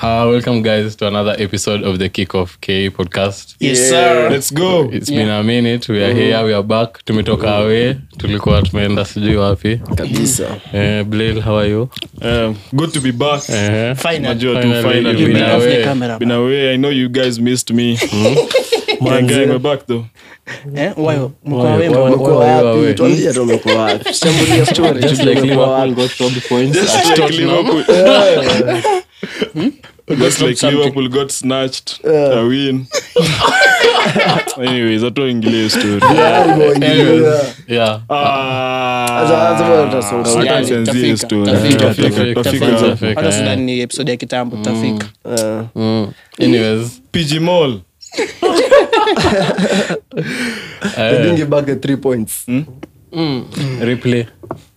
Uh, welcome guys to another episode of the Kickoff K podcast. Yes, sir. Let's go. It's been a minute. We are here, we are back. Tumetoka away. Tulikuwa tumeenda sijui wapi. kabisa Eh, Blail, how are you? Um, good to be back. Eh, Finally. Najua tu Finally, finally. you've been Been away. away. Camera, Been away. I know you guys missed me. Gang, gang, we're back though. Eh, wayo, mko Wayo, away, wayo, mbona? wayo. Mko wapi? wapi? Tuambie tu umekuwa wapi shambulia story just like Liverpool got robbed points Just at like Tottenham. Liverpool. Just like Liverpool got snatched. A win. Anyways, hatuingilie story. Anyways, yeah. Ah. Wacha tusianzie hiyo story. Tafika, Tutafika, tafika, tutafika tafika. hapo. hata sidhani ni episode ya kitambo tutafika Mm. Anyways, PG Mall. eh, back the three points replay.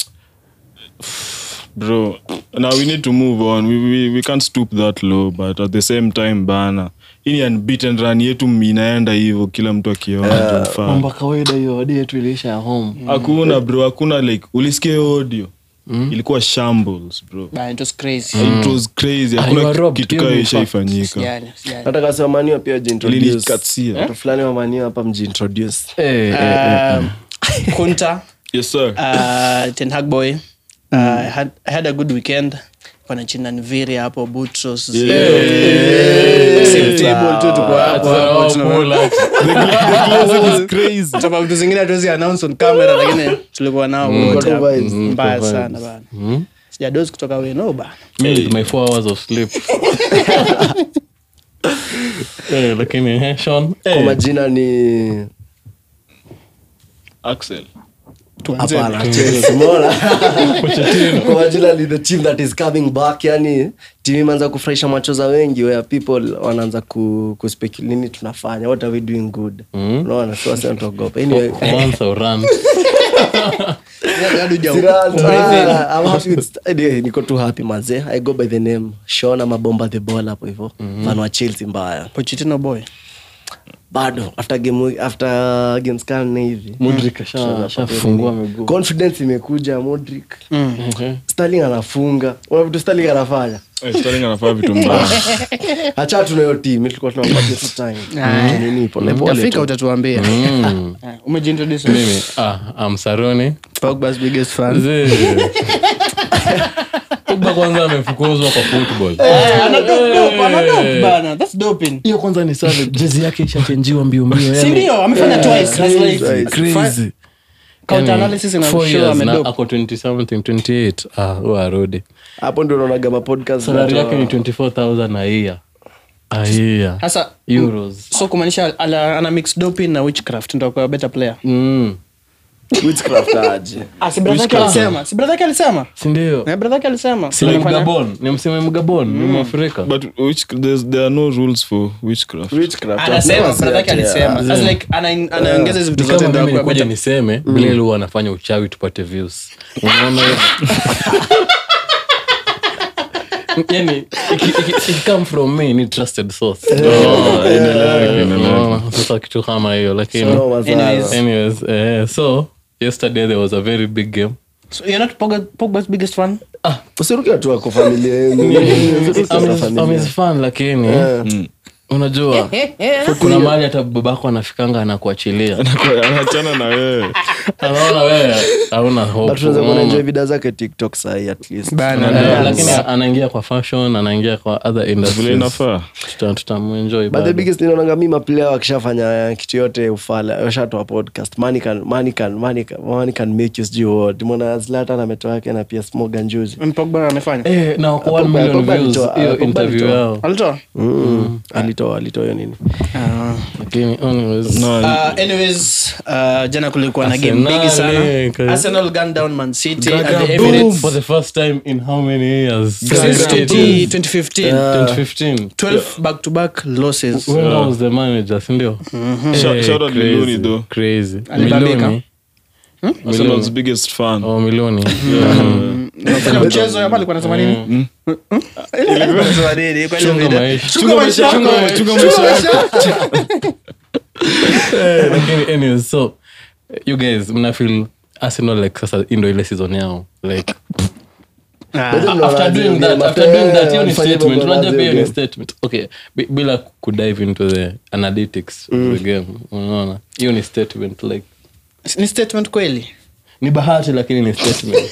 bro now we need to move on we, we, we can't stoop that low but at the same time bana hii ni unbeaten run yetu inaenda hivyo kila mtu akiona uh, Mambo ya kawaida hiyo hadi yetu iliisha ya home. hakuna bro hakuna like ulisikia hiyo audio ilikuwa shambles bro Bah, it was crazy it was crazy you hakuna were robbed, kitu you kaa in ishaifanyika Yani, yani. hata kasi wamaniwa pia Ilinikatia. watu fulani wamaniwa hapa mjiintroduce Eh, eh, Um, kunta yes sir uh, ten hag boy uh, I, had, i had a good weekend wanachina nviri hapo butros Same table tu tuko hapo hapo, oh, tuna- pull up. Sababu vitu zingine hatuwezi announce on camera lakini tulikuwa nao wote hapo. vibes. mbaya sana bana sijadozi kutoka weno bana Me with my four hours of sleep. Eh, lakini eh, Sean, kwa majina ni axel hapana Chelsea, umeona? kwa majina ni the team that is coming back yani timu imeanza kufurahisha macho za wengi where people wanaanza ku, kuspecul nini tunafanya what are we doing good unaona so wasi wanatuogopa anyway once I run. Bado huja- Siraj, ah, I'm happy with- anyway, niko tu happy manze i go by the name shona mabomba the ball hapo hivo fan wa chelsea mbaya Pochettino boy bado after game after games kama nne hivi Mudrik asha- ashafungua miguu. confidence imekuja modric Mhm. starling anafunga una vitu starling anafanya Eh, Sterling anafaa vitu mbaya hacha tunayo team tulikuwa tunampatia tu time nini pole pole tafika tu. utatuambia Mm. Ah, umejiintroduce Mimi, ah, I'm Saroni. Pogba's biggest fan Zee. Pogba kwanza amefukuzwa kwa football. Eh, ana dope, dope, ana dope bana. That's doping. hiyo kwanza ni sawa jezi yake ishachenjiwa mbio mbio Si yani. ndio? amefanya twice. That's like- Crazy. Crazy. Counter Yani, analysis ina four show years na amedope. ako 20 something 28 ah huyo arudi hapo ndio unaonaga mapodcast salari zinatoa- yake ni 24000 a year a year Sasa euros so kumaanisha ala- ana mix doping na witchcraft ndo kwa better player mm. witchcraft aje ah, si brother yake alisema si brother yake alisema sindio Eh, brother yake alisema si ni Alifanya- mgabon ni mseme mgabon ni mwafrika but which, there's, there are no rules for witchcraft witchcraft anasema Never brother yake say ati, alisema yeah. As like ana- anaongeza hizi vitu ni zote kama ndo mimi akuwe nikuja better. niseme bilel huwa anafanya uchawi tupate views unaona hiyo? yani iki- iki- iki come from me ni trusted source Unaona? sasa kitu kama hiyo lakini No, mazara. Anyways. anyways eh, so yesterday there was a very big game So you're not Pogba- Pogba's biggest fan usiruke tu ako familia yenu Usiruke tu na familia. amezifan lakini unajua kuna mahali hata babako anafikanga anakuachilia anachana na wewe anaona wewe hauna hope, But tunaweza kuona unaona? enjoy vida zake tiktok sahi at least Bana. Eh, lakini anaingia kwa fashion anaingia kwa other vile industries inafaa Tuta- tutamuenjoy but the bado. biggest ninaonanga mi maplayer wakishafanya kitu yote ufala washatoa podcast money can, money can, money can, money can make you sijui what mwana zlatan ametoa yake na pia smogan juzi Mm, Pogba amefanya Eh, na wako one Pogba- million Pogba views, alitoa- hiyo Pogba interview alitoa. yao alitoa Mm. alitoa alitoa hiyo nini lakini anyways, no, Uh, anyways uh, jana kulikuwa na game Arsenal, bigi sana eh, ka- arsenal gun down man city at Gaga, the boom, Emirates for the first time in how many years since Gaga, 20 2015 2015 12 back to back losses When I was the manager sindio Shout- shout out crazy, Miloni though. crazy Alibambika. Miloni. Arsenal's biggest fan Oh, Miloni. Unafanya mchezo hapa alikuwa anasema nini Alikuwa anasema nini? Kwa hiyo Chunga video. maisha. Chunga maisha yako. chunga Chunga maisha yako. Eh, lakini anyways, so you guys mnafeel arsenal like sasa hii ndo ile season yao like Bado mnaona after aje doing game, that after after- doing that hiyo ni walifanya hivyo statement mnaona unajua aje pia hiyo ni game. statement okay bi- bila kudive into the analytics of the game unaona hiyo ni statement like ni statement kweli ni bahati lakini ni statement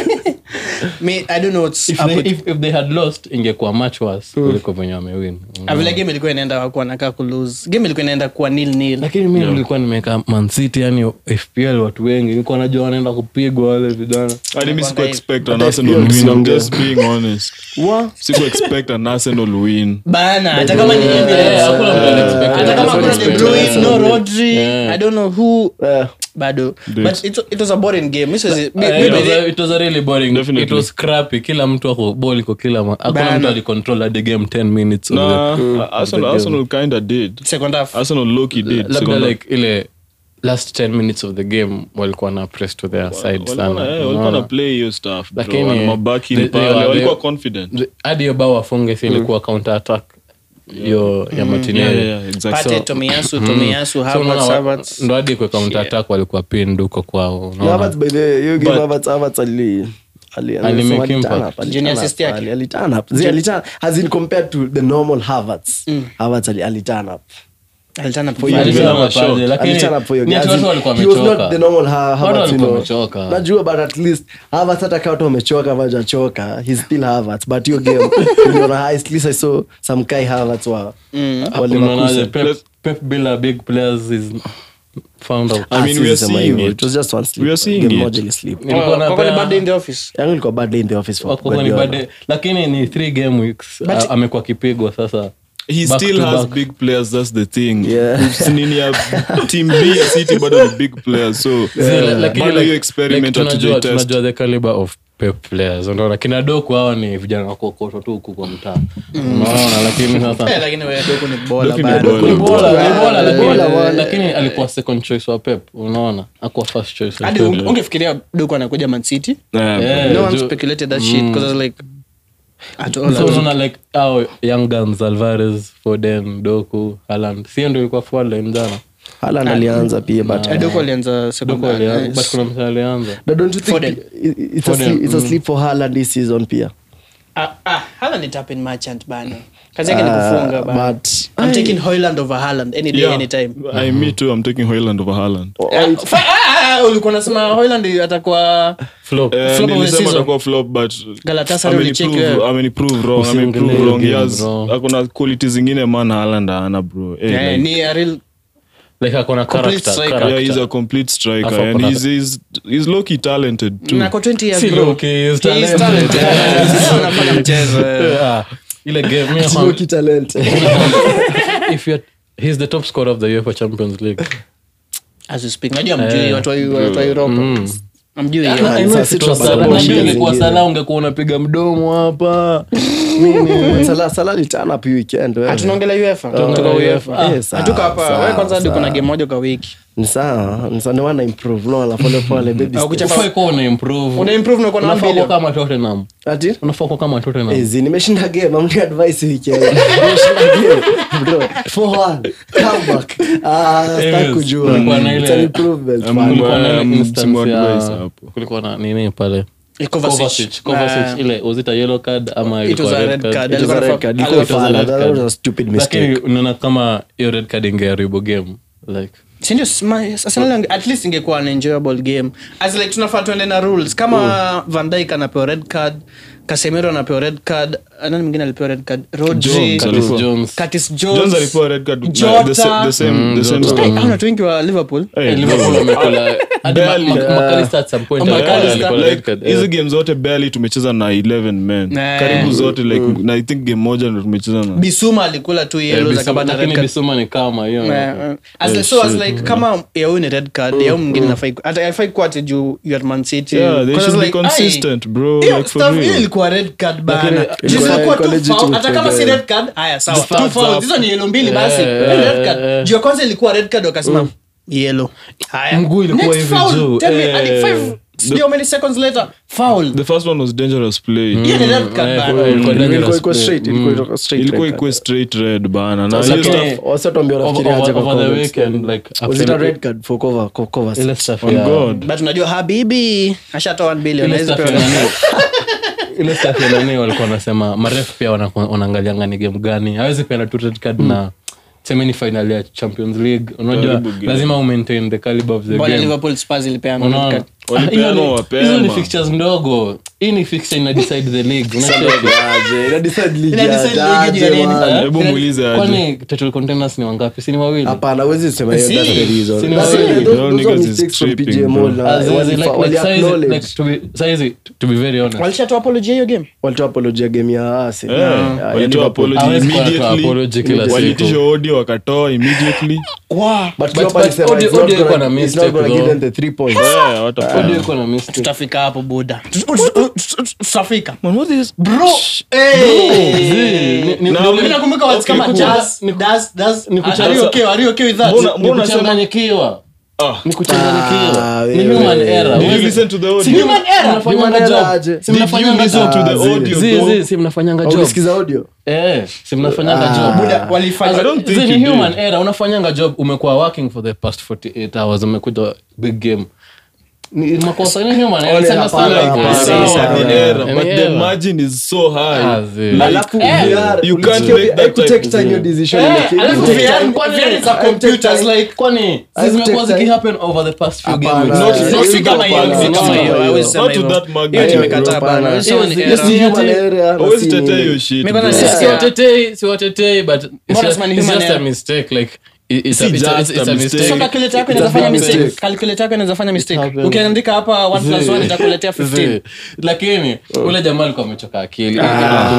Me, i don't know what's if, up they, with- if, if they had lost ingekuwa much worse kuliko venye wamewin Ah, vile game ilikuwa inaenda wakuwa nakaa kulose game ilikuwa inaenda kuwa nil nil lakini mi nilikuwa nimeweka mancity yani fpl watu wengi nilikuwa najua wanaenda kupigwa wale vijana hadi mi siku But expect an but arsenal FPL win i'm sio just being honest siku expect an arsenal win bana hata kama ni Yeah, Emirates. hakuna mtu aliexpect. hata kama Hakuna kuna mtu De Bruyne, aliexpect. no Rodri, Yeah. I don't know who Eh, bado Dude. but it, it was a boring game This was- mi- Eh, mi- it was a- it was a really boring Definitely. it was scrappy kila mtu ako ball iko kila ma- hakuna Bana. mtu alicontrol the game 10 minutes of nah the- uh, arsenal arsenal kinda did second half arsenal loki did labda Second- like ile last 10 minutes of the game walikuwa na press to their side walikuwa sana na- eh, walikuwa Unaona? na play hiyo stuff bro. Lakini, Wana mabaki they- pale they were- walikuwa they- confident The- hadi hiyo bao wafunge si ilikuwa counter attack hiyo ya yeah, Martinelli. yeah, yeah, exactly. Pate, Tomiyasu, Tomiyasu, So Havertz, unaona wa- Havertz. ndo hadi kwa counter attack walikuwa pinned huko kwao unaona? Havertz by the way, hiyo game But- Havertz- Havertz ali- ali- Ali alisema make ali turn impact. up, ali Junior turn assist up, yake. ali- ali turn up. Zi, ali turn- as in compared to the normal Havertz. Havertz ali- ali turn up. Alitana For you, Alisema Alisema mapaje, shot. lakini Ali turn up for your ni guys. ati watu As in, walikuwa he was not wamechoka. the normal Ha- Watu Havertz, you walikuwa know. wamechoka. najua but at least Havertz hata kama watu wamechoka ama hawajachoka, he's still Havertz. but hiyo game uliona, at least I saw some Kai Havertz wa- wale Unaonaje, makusa. Pep- Pep bila big players is found out. I mean, Ah, we si are sema seeing hivyo. it. It was just one sleep. We are seeing Game it. moja ilisleep. Nilikuwa Kwa- kwa napea- ni bad day in the office yangu ilikuwa bad day in the office for Wako kwenye Guardiola. bad day. lakini ni three game weeks But- a- amekuwa kipigwa sasa he Back still to has back. big players that's the thing Yeah. nini ya team b ya city bado ni big players so Zile, lakini bado like- hiyo experiment like tunajua hatujaitest. tunajua the caliber of Pep players unaona kina doku hawa ni vijana wakokoto tu huku kwa mtaa unaona lakini Eh, sasa lakini wewe Doku ni bola Doku ni bado. bola. Ni bora, ni bora, lakini- Bora, bora. lakini alikuwa second choice wa pep unaona akuwa first choice wa hadi Pep. unge- ungefikiria Doku anakuja Man City Yeah. Yeah, no one ju- speculated that shit because I was like at all so unaona like au young guns alvarez foden doku haland sio ndio ilikuwa forward line jana Haaland alianza pia but Eh, Doku alianza second doku alianza half. but kuna mtu alianza But don't you think Foden. it- it's a Foden, sleep, it's a mm. sleep for Haaland this season pia Ah, ah, Haaland ni tap in merchant bana kazi yake ni Ah, kufunga bana but I'm taking Hoyland over Haaland any day Yeah. anytime I, me too i'm taking Hoyland over Haaland Oh, Ah, it- fa- ah, ah, ulikuwa unasema Hoyland atakuwa flop Eh, Flop of the nilisema season. atakuwa flop but Galatasaray ulicheck ameniprove- wewe. ameniprove wrong Usiangalie ameniprove hiyo wrong He game, has- bro. akona quality zingine man Haaland ana bro Eh, Eh, like- ni a real like akona Complete character, striker. character. yeah, he's a complete striker Afu and akona- he's, he's, he's low-key talented too na kwa 20 years Si bro low-key, he's He is talented. talented. Sasa unafanya mchezo eh. Ah, ile game mi it's nakwam- rookie talent. if you're he's the top scorer of the UEFA Champions League. as we speak najua mjui Eh. watu wa watu wa Europa amjui hiyo. Ah, I know sasa if it si was tunapata Salah, kwa najua shida ingekuwa zingine. Salah ungekuwa unapiga mdomo hapa But Salah- Salah ali turn up hii weekend, wewe. Ah, tunaongelea UEFA Tunaongelea Tuko UEFA. Ah, Eh, sawa, hatuko hapa sawa, wewe kwanza hadi sawa. kuna game moja kwa wiki Ni sawa, ni sawa, ndio maana improve, unaona, pole pole, baby Au steps. kuchapa- Ufai kuwa una improve. una improve na uko na Unafaa kuwa bilioni kama Tottenham. Ati? Unafaa kuwa kama Tottenham. Ezi, nimeshinda game amni advice weekend nimeshinda game bro 4-1 comeback ah sitaki Yes, kujua kulikuwa na ile- It's an improvement Um, man. Kulikuwa na ile Um, instance Simon ya- Advice hapo. kulikuwa na nini pale Kovacic. Kovacic, Kovacic, Ah. ile was it a yellow card ama It ilikuwa was a red red card? card. It was a Alikuwa red anafaa- card. alikuwa Ilikuwa it was a fala, red that was card. a stupid lakini mistake unaona kama hiyo red card ingeharibu game like Si ndio, sma- Arsenal ange- at least ingekuwa an enjoyable game as like tunafaa tuende na rules kama van Dijk anapewa red card casemiro anapewa red card nani mwingine alipewa red card rodri Jones Curtis alipewa. Jones Curtis Jones Jones alipewa red card na Jota. the sa- the same the same Jota. stuff. Eh, hao ni watu wengi wa liverpool Hey, Eh, Liverpool wamekula hadi Ma- barely. Ma- McAllister at some point Oh, alikuwa- McAllister. alikuwa red like card, hizi eh. game zote barely tumecheza na 11 men Nah. karibu zote like na i think game moja ndo tumecheza na bisuma alikula tu Eh, yellows Bissouma- akapata red lakini card Bissouma ni kama hiyo Eh, eh. As the- so as like kama ya huyu ni red card ya huyu mwingine nafai ku- hata haifai kuwa ati juu you are Man City. yeah they Because should be like, ai, consistent bro hiyo like for stuff- hiyo real ilikuwa red card bana Lakini- Juu Ilikuwa- zilikuwa ilikuwa two legitimate foul, hata kama si red. red card haya sawa The two thumbs fouls up. hizo ni yellow mbili basi Eh, Hiyo ni red card eh, eh. juu ya kwanza ilikuwa red card wakasema yellow haya Mguu ilikuwa Next hivi foul, juu. tell me, Eh. hadi five- sijui how many seconds later foul the first one was dangerous play hiyo ni red card Eh, bana. ilikuwa Ilikuwa- dangerous ilikuwa play. straight, ilikuwa- ilikuwa straight ilikuwa red ikuwe card. straight red bana na Sasa hiyo Lakini- stuff wasa tuambia Over- wanafikiria aje over- kwa over the comments. weekend, like, Was it after- a red card for cover- co- Kovacic? ile stuff on ya- god but unajua habibi ashatoa 1 billion ile hawezi stuff pewa ya nani? ile stuff ya nani walikuwa wanasema maref pia wana- wanaangalianga ni game gani hawezi peana tu red card na seme ni final ya champions league unajua Karibu game. lazima umaintain the caliber of the Mbona game liverpool spurs ilipeana red Unaona? card? Walipeana Hiyo ni- mapema. hizo ni fixtures ndogo hii ni fixture ina decide the league unacheki? Aje, ina decide league Ina decide ya- league juu ya aje, nini? man. Eh? Hebu muulize aje. kwani title contenders ni wangapi si ni wawili hapana huwezi sema hiyo, Si. that's the reason. Si ni That's the- wawili. those- Yo, those are niggas is mistakes from tripping, PJ bro. Moore na As in, wali- like- wali like saizi- acknowledge. like to be- saizi, to be very honest walishatoa apology hiyo game walitoa apology ya game ya Arsenal. Eh, Ya- ya walitoa Liverpool. apology Hawezi kuwa wanatoa immediately. apology kila siku. waliitisha audio wakatoa immediately But But- Klopp but alisema audio- it's not audio iko gonna- na it's not mistake gonna give though. them the three points. Eh, watafanya. audio iko na mistake tutafika hapo buda tutafika Man, what is- bro Ni- ni- Na- ndio- mimi nakumbuka words Okay, kama ni does does does ni kucheza- are you okay are you okay with that Mbona- ni mbona sema- kuchanganyikiwa Ah. ni kuchanganyikiwa Ah, ni wewe. human error Did you Huwezi- listen to the audio? Si human error. Human Mnafanyanga error job. aje? Si Did mnafanyanga you listen job. to the Ah, zi- audio, Zi- bro? zi, si mnafanyanga job Ulisikiza audio Eh, si mnafanyanga Ah. job buda walifanya I don't think Zi, you ni did. human error unafanyanga job umekuwa working for the past 48 hours umekuja big game ni makosa ni human error Ole, It's understandable. hapana, Yeah. hapana. Sawa, Sawa. ni error, Ni but the error. margin is so high. Ah, zi. Like, alafu eh, VR, you can't ulisikia make that haikutake type of time hiyo thing. decision Eh, make. alafu Haikutake VR time. kwani- VR za computers like kwani I've zimekuwa take time. zikihappen over the past few Hapana. games Not- Eh, not hiyo to ndio kama hiyo, hapana, si kama hapana, hiyo. hiyo. hawezi sema Not to hivyo. that magnitude. Hiyo Hiyo tumekataa ndio bana. hapana. Hiyo Hiyo ni si- error. hiyo si- Human error na Hawezi si tetea nini. hiyo shit, Mimi bro. kwanza Si- Yeah. siwatetei siwatetei but it's Mbona just, sema ni it's human just a error? mistake like it- it's Si a, it's a, just it's a a mistake. mistake so calculator yako It's inaweza a fanya big mistake mistake. calculator yako inaweza fanya mistake happens. ukiandika hapa 1 plus 1 itakuletea 15 Zi. lakini ule jamaa alikuwa amechoka akili Wewe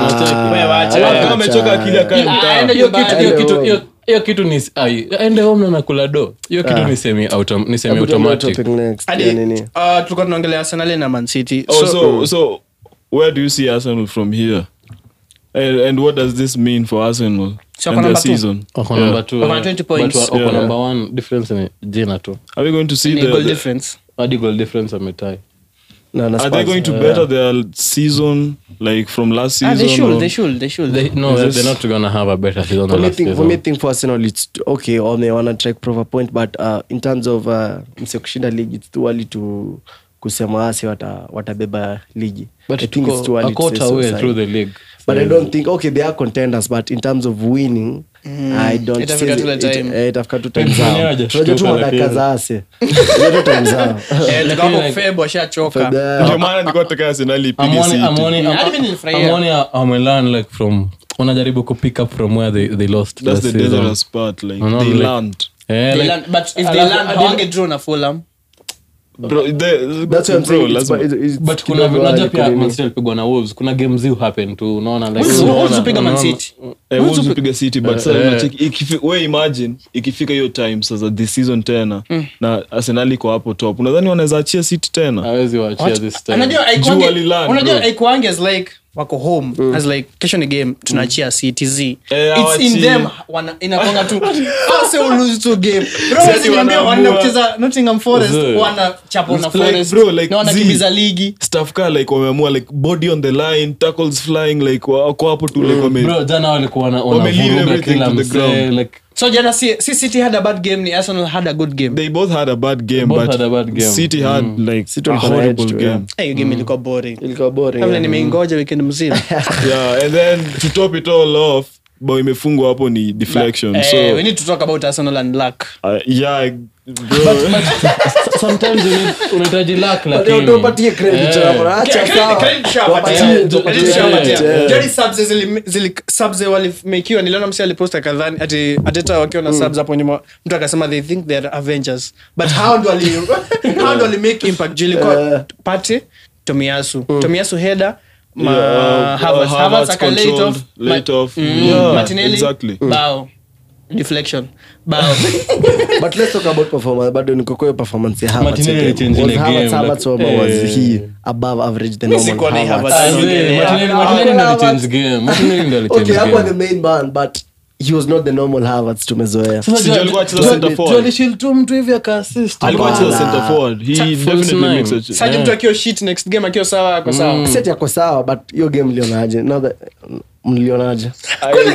wacha. Alafu kama amechoka akili akae Ah, mtaa. aende hiyo nyumbani. kitu hiyo Aende kitu home. hiyo hiyo kitu ni ai, aende home na nakula do hiyo kitu ni semi autom, ni semi automatic Topic next, Hadi, ya nini? uh, tulikuwa tunaongelea arsenal na man city Oh, so, so where do you see Arsenal from here? And, and what does this mean for Arsenal So and wako their number two? season? wako Yeah. number two Wako na eh. 20 points. But wa- wako Yeah. number one difference ni jina tu Are we going to see ni the, goal the- difference hadi goal difference ametai Na- na are they Spurs. going to better their season like from last ah, season? they should or- they should they should they, no Is they're, this- they're not gonna have a better season For than me, last think, for season me think for Arsenal it's t- okay or they wanna track proper point but uh, in terms of uh, mse kushinda league it's too early to kusema asi wata, watabeba ligi but I think it's too tuko early a to say quarter so, way Sai. through the league but I don't think okay they are contenders but in terms of winning I don't Itafika see tu ile it- time. eh, itafika tu time Mwenyewe zao hajashtuka, tunajua tu madaka lakini- za ase Tunajua tu time zao Eh, tuko hapo like- Feb washachoka Fed- Ndio maana nilikuwa nataka Arsenal ipige I'm only, City. I'm only, I'm, Hadi mimi nilifurahia. I'm only, I'm learn like from wanajaribu ku pick up from where they, they lost That's last the season. dangerous part. Like No, they like- learned. Eh, They like- learn- but if they Alafu- learn hadi- hawange draw na Fulham Bro, they, that's what I'm bro, saying it's, lazima- it's, it's but kuna kidogo unajua early pia kunini. Man City alipigwa na wolves kuna games hiu happen tu unaona like Wolves- unaona- Wolves hupiga Man unaona- City. Eh, Wolves hupiga City, but sasa Eh. unacheki, ikifi- we imagine ikifika hiyo time sasa this season tena na arsenal iko hapo top unadhani wanaweza achia city tena hawezi waachia this time unajua Juu haikuangi- walilearn, unajua bro. haikuangi as like wako home as like kesho ni game tunaachia ctz Eh, it's hawachii. in them wana- inakwanga tu Ase will lose to game Bro, Sasa usiniambie wanaamua. wanaenda kucheza nottingham forest Zee. wana chapo na It's like, forest bro, like, na wanakimbiza zee. ligi staff ka like wameamua like body on the line tackles flying like wako hapo tu like wame bro jana walikuwa wana- Wame leave wanavuruga everything kila to the msee ground. like so jana si, si city had a bad game ni arsenal had a good game they both had a bad game Both but had a bad game. city had like City a walikuwa na horrible edge tu, game yeah. hey, hiyo game ilikuwa boring ilikuwa boring kabla yeah. nimeingoja weekend mzima yeah and then to top it all off bao imefungwa hapo ni deflection Eh, so we need to talk about arsenal and luck uh, yeah bro sometimes you need- unahitaji luck But lakini tuwapatie credit Eh. hapo. Acha Credit- sawa. credit shawapatia. Tuwapatie, Eh, tuwapatie credit credit, shawapatia. eh. Jadi subs zili- zili- subs walimekiwa niliona msi aliposta kadhani ati ateta wakiwa na subs hapo nyuma mtu akasema they think they're avengers but how ndo wali how ndo wali make impact juu ilikuwa pate tomiasu tomiasu header ma Yeah, uh, Havertz. Havertz Havertz aka late controlled, off. late Ma- off. Mm, Yeah, Martinelli, exactly. bao deflection bao but let's talk about performance bado niko kwa hiyo performance ya Havertz Martinelli again. alichange Was ile Havertz- game, Havertz like, was eh. he above average the Mi normal sikuwa na hii Havertz? Havertz. Ah, Yeah. zee, Yeah. Martinelli- Yeah. Martinelli ndo Havertz. alichange game. Martinelli ndo alichange okay hakuwa the game. main man but he was not the normal Havertz tumezoea Sasa Sijui jua- alikuwa anacheza jua- center jua forward. alishield tu mtu hivi aka-assist. alikuwa Wow. anacheza center forward he False definitely nine. makes a ch- saji mtu akiwa shit next game akiwa sawa ako sawa set yako sawa but hiyo game lionaje now that mlionaje hakuna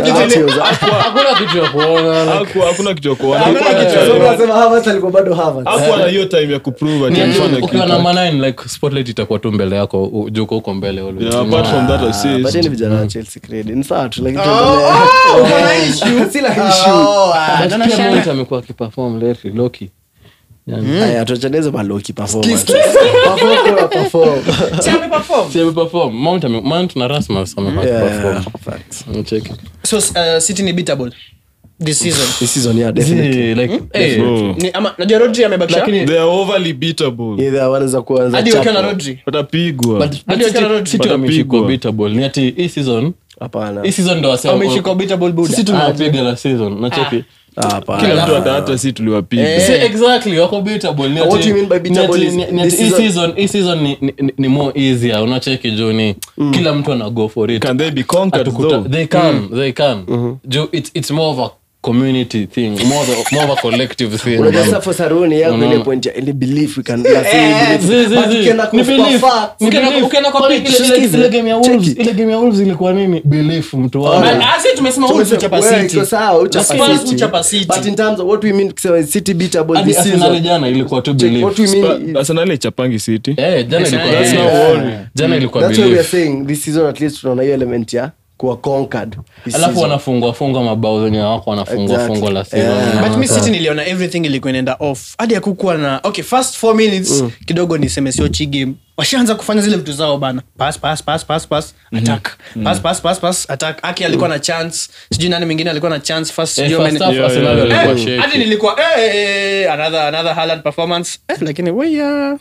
kitu ya kuona like, Haku- hakuna kitu ya kuona Hakuna Hakuwa na- kitu ya So unasema Havertz alikuwa bado Havertz. hakuwa na hiyo time ya kuprove ati ni alifanya ati ukiwa kitu. na manine like spotlight itakuwa tu mbele yako u- juu uko huko mbele always. Yeah, apart from that assist, Pateni vijana wa Chelsea credit. Ni sawa tu, lakini Oh, tuendelee. oh, uko na issue? Sina issue. Oh, ah, But don't pia share. Mount amekuwa akiperform lately, Loki. Yani, Haya, tuachaneze maloki performance. Perform kwa perform. Si ameperform? si ameperform. Mount ame- Mount na Rasmus amekuwa Yeah, akiperform. facts. Unacheki. So, uh, City ni beatable this season. This season, yeah, definitely. Zii, like, eh, bro. Ni- ama- najua Rodri amebakisha? Lakini- They are overly beatable. Either wanaweza kuwa wanaweza Hadi wakiwa na chapa. Rodri. watapigwa but- but Hadi wakiwa na City- Rodri. City wameshikwa Watapigwa. beatable. Ni ati hii season Hapana. hii season ndo wasema- Wameshika beatable Buddha. sisi tumewapiga la season nacheki Ah, hapana. kila mtu hata hata si tuliwapiga Si exactly wako beatable ni What ati- you mean by ni beatable ati- is ni- ni this ati hii season- season hii season ni- ni- ni- ni more easier unacheki juu ni kila mtu ana go for it can they be conquered Atukuta- though they can they can Juu it's it's more of a community thing more of a, more of a collective thing Unajua sasa for Saruni yangu Unaona. ile point ya ile belief we can la say Eh, Zi- belief. zi- But zi. ukienda Ni kwa belief. facts, Ukienda- Ukienda- ukienda kwa Kwani pick, ile- ile- tusikize. ile game ya Check Wolves- it. ile game ya Wolves ilikuwa nini belief mtu wangu. Ah, Ah, si tumesema Wolves Tumesema, uchapa wewe, City. iko sawa, uchapa Spurs City. uchapa City. But in terms of what we mean kusema City beatable Hadi this Arsenal season. jana ilikuwa tu Check, belief. what we mean is- arsenal ichapangi city Eh, jana ilikuwa That's belief. not worry. jana ilikuwa That's why we are belief. saying this season at least tunaona hiyo element ya kuwa conquered this alafu season. wanafungwa fungwa mabao zenye wako wanafungwa Exactly. fungwa la season. Yeah. Unaona? but mi city niliona everything ilikuwa inaenda off hadi akukuwa na okay first four minutes kidogo niseme sio chi game washaanza kufanya zile vitu zao bana pass pass pass pass pass attack pass pass pass pass attack aki alikuwa na chance sijui nani mwingine alikuwa na chance first Eh, sijui first many- half Yeah, Arsenal yeah, walikuwa Eh, shaky. hadi nilikuwa eh, eh, eh, another another Haaland performance eh, lakini weya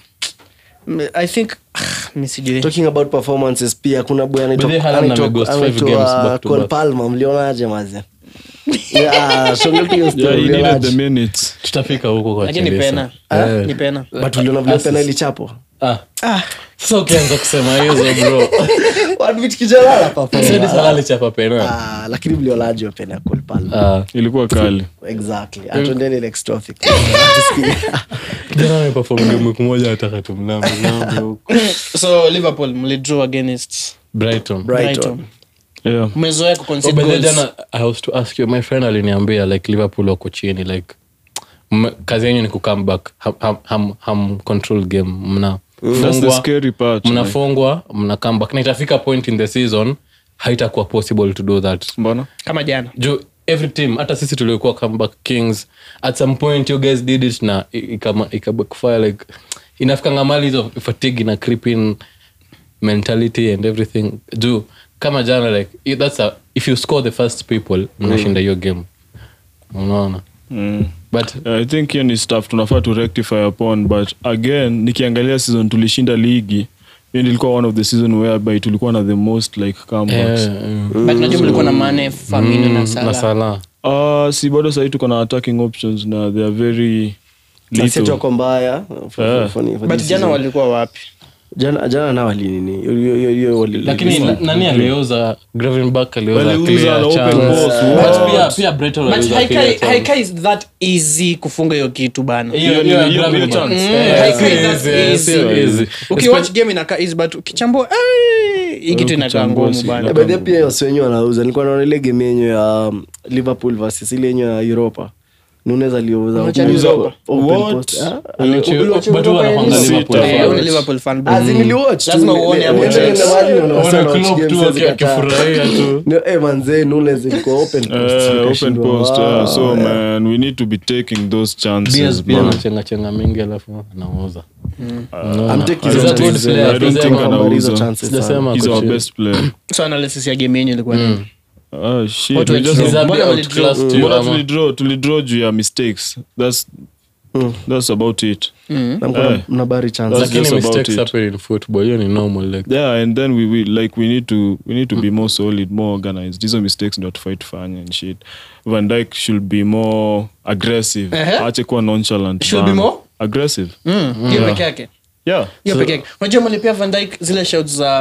i think ah, mi sijui talking about performances pia kuna boy anaitwa- By the way, Haaland anaitwa- ameghost five anaitwa games back to Cole back. Palmer, mlionaje maze Yeah, so ndio hiyo story, yeah, he needed mlionaje? the minutes tutafika huko kwa lakini Chelsea. pena Eh. ni pena but uliona vile Assist. pena ilichapo Ah, ah, sasa ukianza kusema hizo bro What which kijana ana perform? Sadi Salah alichapa pena Ah, lakini mlionaje wa pena ya Cole Palmer? Ah, ilikuwa kali exactly atuendeni next topic kijana ameperform game wiki moja ataka tumlambe lambe huko so liverpool mlidraw against Brighton Brighton. yeah mmezoea Oh, kuconcede by the way, goals. jana i was to ask you my friend aliniambia like liverpool wako chini like mme- kazi yenyu ni kucome back ham, ham, ham, ham control game mna that's the fungwa scary part like. mnafungwa mna come back na itafika point in the season haitakuwa possible to do that mbona kama jana juu every team hata sisi tuliokuwa comeback kings at some point you guys did it na i- ikama- ikabackfire like inafikanga mali hizo fatigue na creeping mentality and everything juu kama jana like i- that's a, if you score the first people mnashinda hiyo game unaona mm. but Yeah, i think hiyo ni stuff tunafaa to rectify upon but again nikiangalia season tulishinda ligi hiyo ilikuwa one of the season whereby tulikuwa na the most like comebacks eh, eh, but najua mlikuwa na mane famino na na sala Salah. Uh, si bado sahii tuko na attacking options na they are very Na si ati little. wako mbaya for- for- Yeah. for- for but this jana season. walikuwa wapi jana jana nao walinini Hiyo- hiyo- hiyo- hiyo wali- lakini na- nani aliuza gravenback aliuza Waliuza clear na open chance. balls, But what? pia- pia Brighton but waliuza haikai clear chance. haikai is that easy kufunga hiyo kitu bana Hiyo- Hiyo- hiyo ya hiyo- Gravenberch. hiyo chance. Eh, Mm, haikai sio that easy, eh, easy. sio easy. ukiwatch game inakaa easy but ukichambua eh, hii kitu inakaa kuchambua ngumu si- bana Eh, by the way, pia wasi wenyewe wanauza nilikuwa naona ile game yenyu ya um, liverpool versus ile yenyu ya europa nunes aliuza Unacha open- Europa? open What? post. Ah, Ulichi- uliwatch but Europa huwa yenyu? anakwanga Sita. Liverpool Eh, Eh, fan. wewe ni Liverpool fan bro. As in niliwatch tu, Lazima ni- uone ni- hapo niende Chelsea. niende mahali unaona Ona sana watch Klopp games tu siwezi aki- kataa. akifurahia tu Ni- eh, manze nunes ilikuwa open post, Uh, open ikashindwa. post Wow, yeah. so yeah. man we need to be taking those chances Diaz pia man. anachenga chenga mingi alafu anauza Unaona? I'm taking I He's don't a think good so. player. I don't think Sijasema- anauza. hizo chances sana. Sijasema he's ako our chini. best player so analysis ya game yenyu ilikuwa nini Ah, shit. What We were just- you- He's a bit Mbona outclassed you, Mbona ama- tulidraw tulidraw juu ya mistakes that's that's about it Na mko na- Eh. mnabari chances. That's lakini just about mistakes it. happen in football hiyo ni normal like yeah and then we, we like we need to we need to be more solid more organized hizo mistakes ndio tufai tufanye and shit van dyke should be more aggressive Ehe. ache kuwa nonchalant Should be bana. more? aggressive Mm, hiyo peke yake yeah hiyo peke yake unajua mlipea van Dijk zile shouts za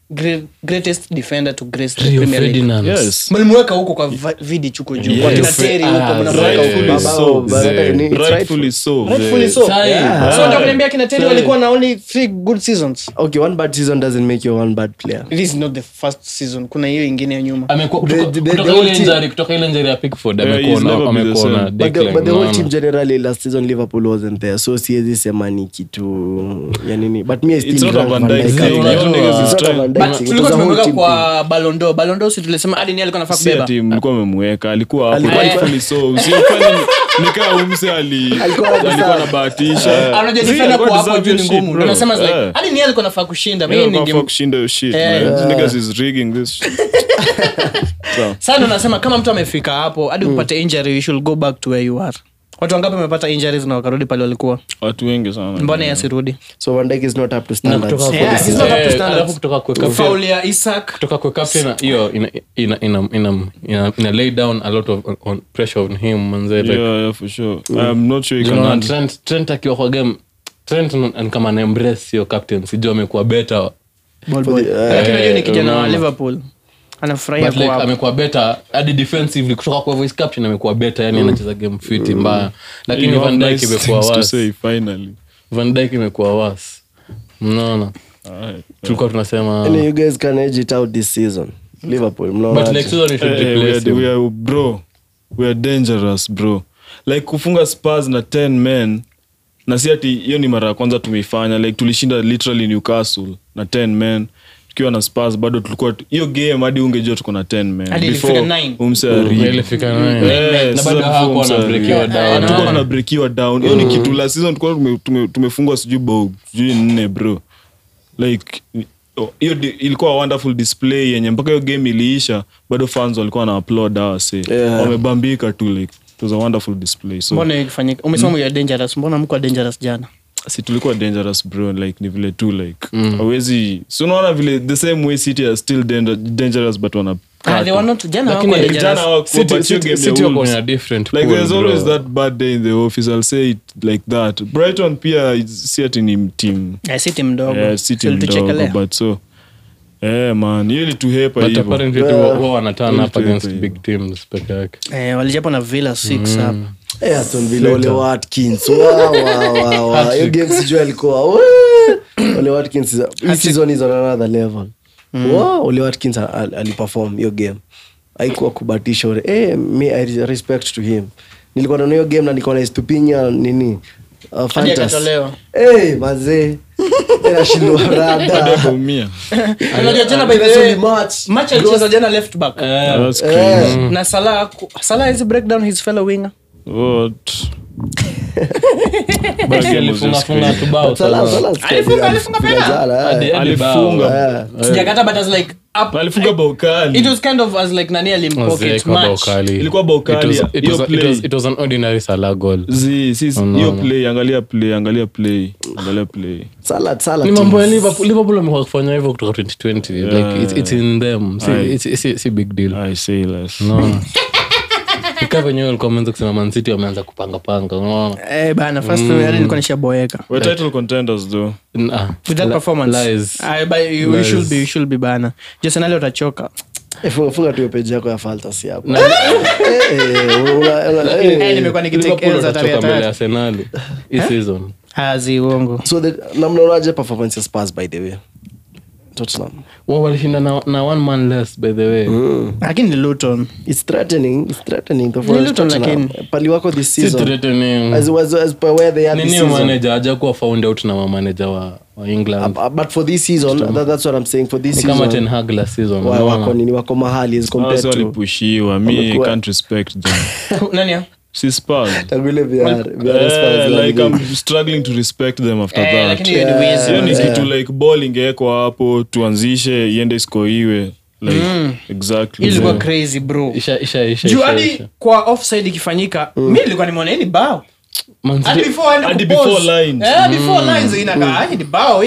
great, greatest defender to grace the Rio Premier League. Ferdinand. yes mlimweka huko kwa va- vidi chuko juu Yes. kwa kina Terry huko Ah, mnamweka huko rightfully Baba, so but yeah. ni- it's rightfully so rightfully so Sai. Yeah. so ndio kuniambia kina Terry Sai. walikuwa na only three good seasons okay one bad season doesn't make you one bad player this is not the first season kuna hiyo ingine ya nyuma Amekuwa- The- kutoka- the- kutoka the ile whole team- injury- kutoka ile injury ya Pickford, Yeah, amekuwa he's na- never been the amekuwa na same. but the, decline, but the whole unaona. team generally last season liverpool wasn't there so siwezi sema ni kitu ya nini but me I still It's not a rank Van Van Dijk Dijk thing. up Unajua- there. Your niggas is It's not a trying- Van Dijk But thing. It tulikuwa was a whole tumeweka team kwa balondo balondo si tulisema hadi ni alikuwa nafaa si kubeba ati mlikuwa memweka alikuwa hapo Alikuwa- rightfully so usiofanye nikaa umse ali Alikuwa anadeserve. alikuwa anabahatisha anajua See, defender alikuwa kwa hapo deserve juu ni your shit, ngumu bro. ndio nasema it's like Yeah. hadi ni alikuwa nafaa kushinda Yeah, mimi alikuwa ninge kushinda your shit, Eh. man. These niggas is rigging this shit. So, sasa ndo nasema kama mtu amefika hapo hadi upate injury you should go back to where you are watu wangapi wamepata injuries na wakarudi pale walikuwa watu wengi sana mbona yasirudi so Van Dijk is not up to Na standards kutoka Yeah, kwa- he's not up to eh, standards. alafu kutoka kwa captain- faul ya Isak kutoka kwa captain hiyo ina, ina, ina, ina, ina, ina lay down a lot of on pressure on him manze like, Yeah, yeah, for sure. I'm not sure you you can know, handle- Trent, Trent akiwa kwa game Trent n- n- kama na embrace hiyo captain sijua amekuwa better ball boy the- lakini unajua ni eh, kijana wa unaona. Liverpool anafurahia but like kwa hapo amekuwa better hadi defensively kutoka kwa voice captain amekuwa better yani anacheza game fit mbaya lakini You have Van Dijk nice imekuwa things to worse say, finally. Van Dijk imekuwa worse mnaona Alright. tulikuwa tunasema Any you guys can edge it out this season liverpool but mnaona next season we should Eh, eh, we replace are- him we are- bro we are dangerous bro like kufunga spars na 10 men na si ati hiyo ni mara ya kwanza tumeifanya like tulishinda literally newcastle na 10 men tukiwa na spars bado tulikuwa hiyo game hadi ungejua tuko na 10 men Hadi Before ilifika nine. umse Mm, ari- ilifika nine. Eh, Na sasa bado before hawakuwa umse wanabreakiwa ari- down. Eh, tuko Ah. wanabreakiwa down hiyo ni kitu la season tulikuwa tume- tume- tumefungwa sijui bao sijui nne bro like oh, hiyo di- ilikuwa wonderful display yenye mpaka hiyo game iliisha bado fans walikuwa na applaud hawa say Yeah. wamebambika tu like it was a wonderful display so mbona ikifanyika umesema ya dangerous mbona mko dangerous jana si tulikuwa dangerous bro like ni vile tu like hawezi si unaona vile the same way city are still danger, dangerous but wana ah they were not jana Lakini hawakuwa jana dangerous hawakuwa, City- but hiyo City- game ya City wako Wolves- in a different like pool, there's bro. always that bad day in the office i'll say it like that brighton pia is- si ati ni team Eh, si timu ndogo yeah, si team ndogo Tulituchekelea. but so eh man hiyo ilituhepa but hivyo apparently tu Yeah. wao wana turn up Really against tuhepa big teams peke yake Eh, walichapwa na villa six hapa Eh, Aston Villa, Ole Watkins. Wa, wa, wa, wa. Hiyo game sijui alikuwa we. Ole Watkins is- hii season is on another level Wa, Ole Watkins al- al- aliperform hiyo game haikuwa kubatisha ule. eh, me I respect to him nilikuwa naona hiyo game na nilikuwa na Estupiñán nini uh, Fantas. akatolewa. Eh, mazee Eh, nashindwa rada akaumia unajua jana by the It's only way March. match alicheza jana left back That's Eh. crazy. na Salah ku- Salah is break down his fellow winger What? That Basi game was alifunga just funga crazy. tu bao Salah- sana. Salah Alifunga- alifunga alifunga pena. jana, eh. Hadi- hadi bao. Alifunga. Eh. sijakata but as like up alifunga bao kali it was kind of as like nani alimpocket Mosaic wa bao match kali. Ilikuwa bao It kali. was- it Hiyo was- it play. was- it was an ordinary Salah goal. Zi- si- si- Oh, no, hiyo no. play angalia play angalia play angalia play Salah- Salah ni team. mambo ya liverpool liverpool wamekuwa kufanya hivyo kutoka 2020 like it's, it's in them si, Aye. it's, si, si big deal i say less unaona ikaa venyewe walikuwa wameanza kusema mancity wameanza kupanga panga unaona eh bana first mm. nilikuwa nishaboeka we're title contenders though Ah, with that li- performance lies. I, but you, you Lies. should be you should be bana Arsenal utachoka Eh, funga- funga tu hiyo page yako ya fantasy hapo Eh, eh, una- una- eh. eh nimekuwa nikitake Liverpool L's za tarehe watachoka mbele ya tatu arsenali hii season hazi uongo so the- na mnaonaje performance ya Spurs by the way Tottenham wao walishinda na, na one man less by the way lakini ni Luton it's threatening it's threatening the Ni Luton lakini. pali wako this si season threatening as, as, as per where they are ni this new season manager hajakuwa found out na mamaneja wa, wa england Uh, but for this season that, that's what i'm saying for this ni kama ten season hag last season wa- unaona? wako nini wako mahali as compared Spurs to walipushiwa me Wamekuwa- can't respect them nani ya si Spurs tangu ile VR VR Eh, Spurs like yani. i'm struggling to respect them after eh that lakini hiyo ni wizi hiyo ni manze. kitu like ball ingewekwa hapo tuanzishe iende iskoiwe like exactly Hii ilikuwa crazy bro isha isha isha juu isha, hadi isha. kwa offside ikifanyika mi nilikuwa nimeona hii ni bao Man City- hadi before aende Hadi kupause. before lines. eh before lines inakaa hii ni bao hii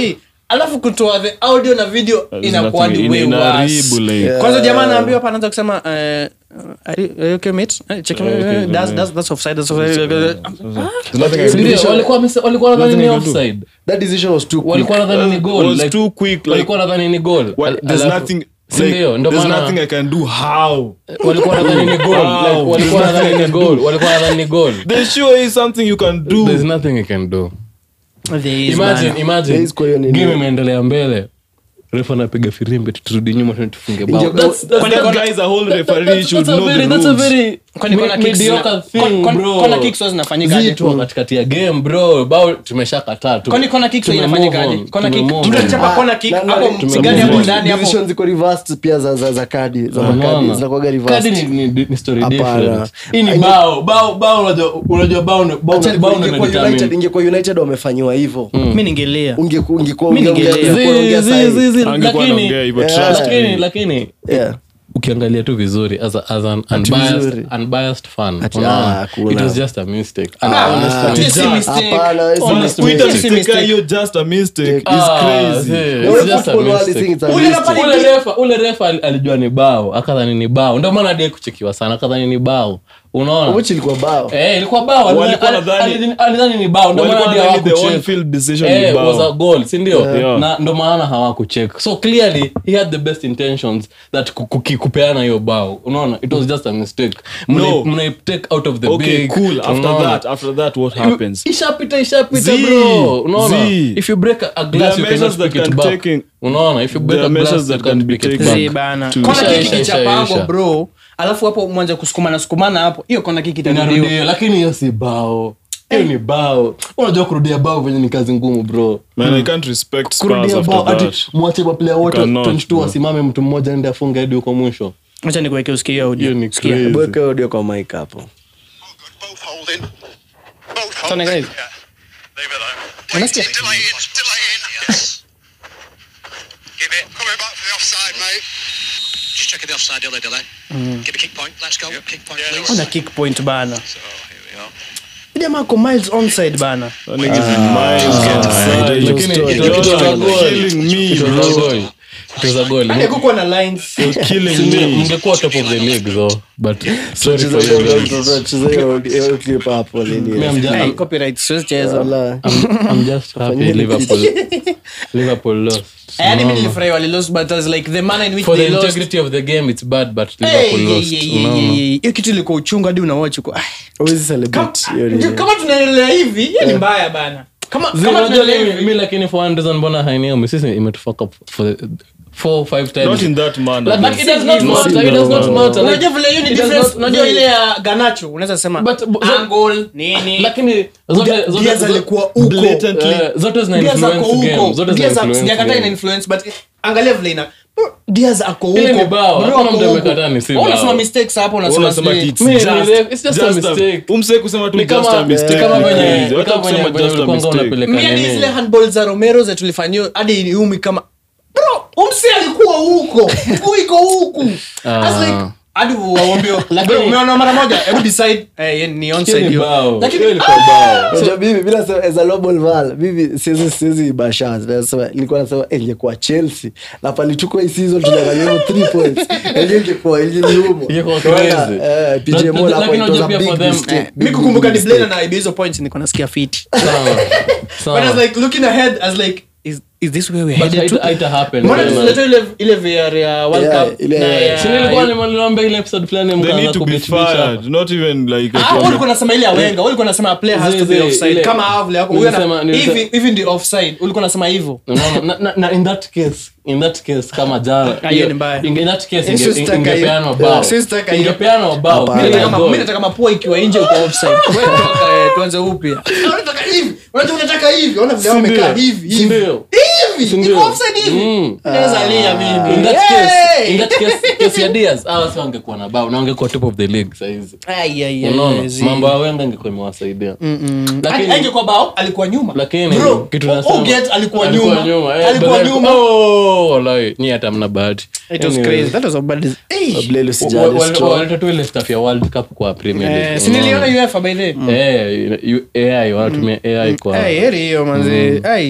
alafu kutoa the audio na video There's inakuwa nothing- ni way ina- worse. inaharibu, like- kwanza jamaa anaambiwa hapa anaanza kusema eh, are you- are you okay, mate? Eh, check- Okay, eh, that's- okay. that's- that's offside, that's offside. There's nothing I can Ndio, do. walikuwa wamese- walikuwa nadhani ni Nothing I can do. offside that decision was too quick. walikuwa nadhani ni goal was like, too quick, like- walikuwa nadhani ni goal What- Al- there's alafu- nothing si like, ndio? Ndio there's maana- nothing I can do. How? walikuwa nadhani ni goal Wow. like, walikuwa nadhani ni goal walikuwa nadhani ni goal There sure is something you can do. there's nothing you can do There is, imagine bana. imagine There is kwa hiyo nini. game imeendelea mbele refa anapiga firimbi turudi nyuma tena tufunge bao Inge- That's- that's- That that's- guy is a whole referee. that's- should that's a know the very- that's a rules. very Kwani me- corner kicks mediocre zina- thing, con- con- bro. corner kicks huwa zinafanyikaje? Zitu katikati ya game bro bao tumeshakataa tu- Kwani corner kicks huwa tume inafanyikaje? move on, Corner tume kick- move on. tunachapa Ah, corner kick, na- na- hapo tume- msigani hapo move on. ndani hapo. Decisions ziko reversed pia za za za kadi za makadi Unaona? zinakuwaga Kadi reversed ni- ni- ni story Hapana. different. hii ni Inge- bao bao bao unajua unajua bao ni- bao Acha ni- bao ingekuwa ndio United- inadetermine. ingekuwa united wamefanyiwa hivyo mi ningelia Ungeku- ungekuwa- Mimi unge- ningelia. ungekuwa unaongea Zi- sahi. zi- zi- Angekuwa lakini- anaongea hivyo, Yeah. trust me. lakini lakini Yeah. ukiangalia tu vizuri as, a, as an Ati unbiased, vizuri. unbiased fan Ati, unaona, ah, hakuna. it was just a mistake And Ah, honestly, ati si mistake. Hapana, si Honest mistake. Kuita It's a mistake mistake. hiyo just a mistake is ah, crazy. zi- The it's way just a football world is mistake. saying it's a Ule mistake. nafanya- ule refa ule refa al- alijua ni bao akadhani ni bao ndio maana die kuchekiwa sana akadhani ni bao unaona Which ilikuwa bao Eh, ilikuwa bao Walikuwa Alidhani- nadhani- alidhani- alidhani ni bao ndio maana Walikuwa hadi nadhani the hawakucheck. on-field decision Eh, ni bao. was a goal si ndio Yeah. na ndo maana hawakucheck so clearly he had the best intentions that ku- kuki- kupeana hiyo bao unaona it was just a mistake Mna- No. mna take out of the Okay, big cool. After unaona? that, after that, what happens? ishapita ishapita Zii, bro unaona zii. if you break a, a There glass are you cannot measures that pick it can back taking- unaona if you break There a are glass measures you that can't can be pick it taken. back Zi bana. To- Kona Isha, kiki isha, kichapangwa isha. bro alafu hapo mwanze kusukumana sukumana hapo hiyo kona kiki itarudiwa inarudia lakini hiyo si bao hiyo ni bao unajua kurudia bao venye ni kazi ngumu bro Man, I can't respect Spurs kurudia bao after ati that. mwache maplaya wote Cannot, 22 bro. wasimame mtu mmoja ende afunge hadi huko mwisho acha nikuweke usikie hiyo audio. hiyo ni Sikia. crazy. Weka audio kwa mic hapo Both holding. Both Tony, holding. guys. Yeah. Leave it alone. Unasikia? Waiting, delaying, delaying. Yes. Give it. Coming back for the offside, mate. Just checking the offside delay delay. Give a kick point. Let's go. Kick point, Yeah, please. Ona kick point bana So here we are. jamaa ako miles onside bana That nigga's in mind, Ah, son. hiyo Lakini story. it was- it was a You're goal. killing me, It was a bro. goal. It was a goal. Yaani hakukuwa na lines You're killing Si ndio, me. mngekuwa top of the league though but sorry Cheza for hiyo- you guys. cheza hiyo- hiyo clip hapo nini. Me, I'm ju- Hey, I'm- copyright siwezi cheza Wala. I'm- I'm just happy Fanyeni Liverpool Liverpool lost. yaani mi Unaona? nilifurahi walilost but I was like the manner in which For the they lost integrity of the game it's bad but Hey, Liverpool yeah, lost. yeah, yeah, Unaona? yeah, yeah. hiyo kitu ilikuwa uchungu hadi unawatch uko ah, Huwezi celebrate hiyo nini. kama tunaendelea hivi hiyo ni mbaya bana kama Zee, kama unajua tunaendelea mi- hivi mi lakini for one reason mbona hainiumi sisi imetufuck up for the- four five times Not in that manner. Like, But it does not No, matter, it does not no, matter. Like, unajua vile hiyo ni it does difference not- unajua Zee, ile ya ganacho unaweza sema But- but- so- angle nini lakini zote- Dia- zote- Diaz zote- alikuwa uko Blatantly. eh, zote zina Diaz ako influence game. huko Zote zina Diaz ako- influence sijakataa ina game. influence but angalia vile ina Bro, Diaz ako Ile ni huko bao. Bro, Hakuna ako mtu huko. amekataa ni si Wewe unasema bao. mistakes hapo unasema Unasema sijui. it's Me, just- really, it's just a just mistake. umse kusema tu Ni just kama- a mistake. ni kama ni venye- crazy. ni Hata kama venye- kusema venye just a ulikuwanga mistake. unapeleka Mi hadi nini. zile handball za romero za tulifanyia hadi niumi kama bro umsi alikuwa huko mguu iko huku I was like, hadi waambie bro umeona mara moja hebu decide eh ni Hiyo onside ni hiyo bao. lakini Hiyo ilikuwa bao. Unajua mimi bila sema as a global val mimi siwezi siwezi basha nasema nilikuwa nasema eh, ingekuwa Chelsea na palichukua hii season tuliangalia hiyo 3 points Ile ingekuwa ingeliumo Ingekuwa Tunaona, crazy. eh PJ But- Mola hapo lakini it was unajua a pia big for them, mistake eh, mi Big, kukumbuka big ni Blaine mistake. na aibe hizo points niko nasikia fiti Sawa. Sawa. but I was like looking ahead I was like is is this where we're But headed haita- to haita happen. mbona Tena. tusilete ile ile VR ya World Yeah, Cup ile- na ya- Si nilikuwa nimeliambia ile episode fulani They mkaanza need to be kubitbitch hapa. fired. Not even like Ah, wewe ulikuwa unasema ile ya Wenger, wewe ulikuwa unasema a player has to Zile- be zile- offside. ile- Kama hao vile yako, huyu ana- Nilisema- nilisema- hivi hivi ndio offside. Ulikuwa unasema hivyo. Unaona, na- na- na in that case in that case kama jara Ah, hiyo ni mbaya. in in that case Siwezi inge- taka ingepeanwa hiyo. bao Siwezi taka hiyo. ingepeanwa bao Hapana. Ile Mimi ya nataka- goal. mimi nataka mapua ikiwa nje uko offside. Wewe toka, eh, tuanze upya. Ah, unataka hivi. Unajua unataka hivi. Ona vile wamekaa hivi Si hivi. ndio? Hivi. Si Iko ndio? offside hivi. Mm. Naweza lia mimi. In that case- Hey! in that case- case ya Diaz, hawa si wangekuwa na bao na wangekuwa top of the league sahizi Ai, ai, ai, unaona zi. mambo ya wenga ingekuwa imewasaidia Hadi- lakini angekuwa bao alikuwa nyuma lakini Bro, kitu O- nasema- Oget alikuwa alikuwa nyuma. nyuma, eh, Alikuwa but then- nyuma. oh, wallahi, nyi hata mna bahati It was Anyway, crazy. That was a bad dis- Hey! Blaine wa- usijali wa- strong. waleta tu ile stuff ya world cup kwa premier Eh, league si niliona unaona? UEFA by the way. Eh, you- AI wanatumia ai kwa Ai, heri hiyo manzi. Ai.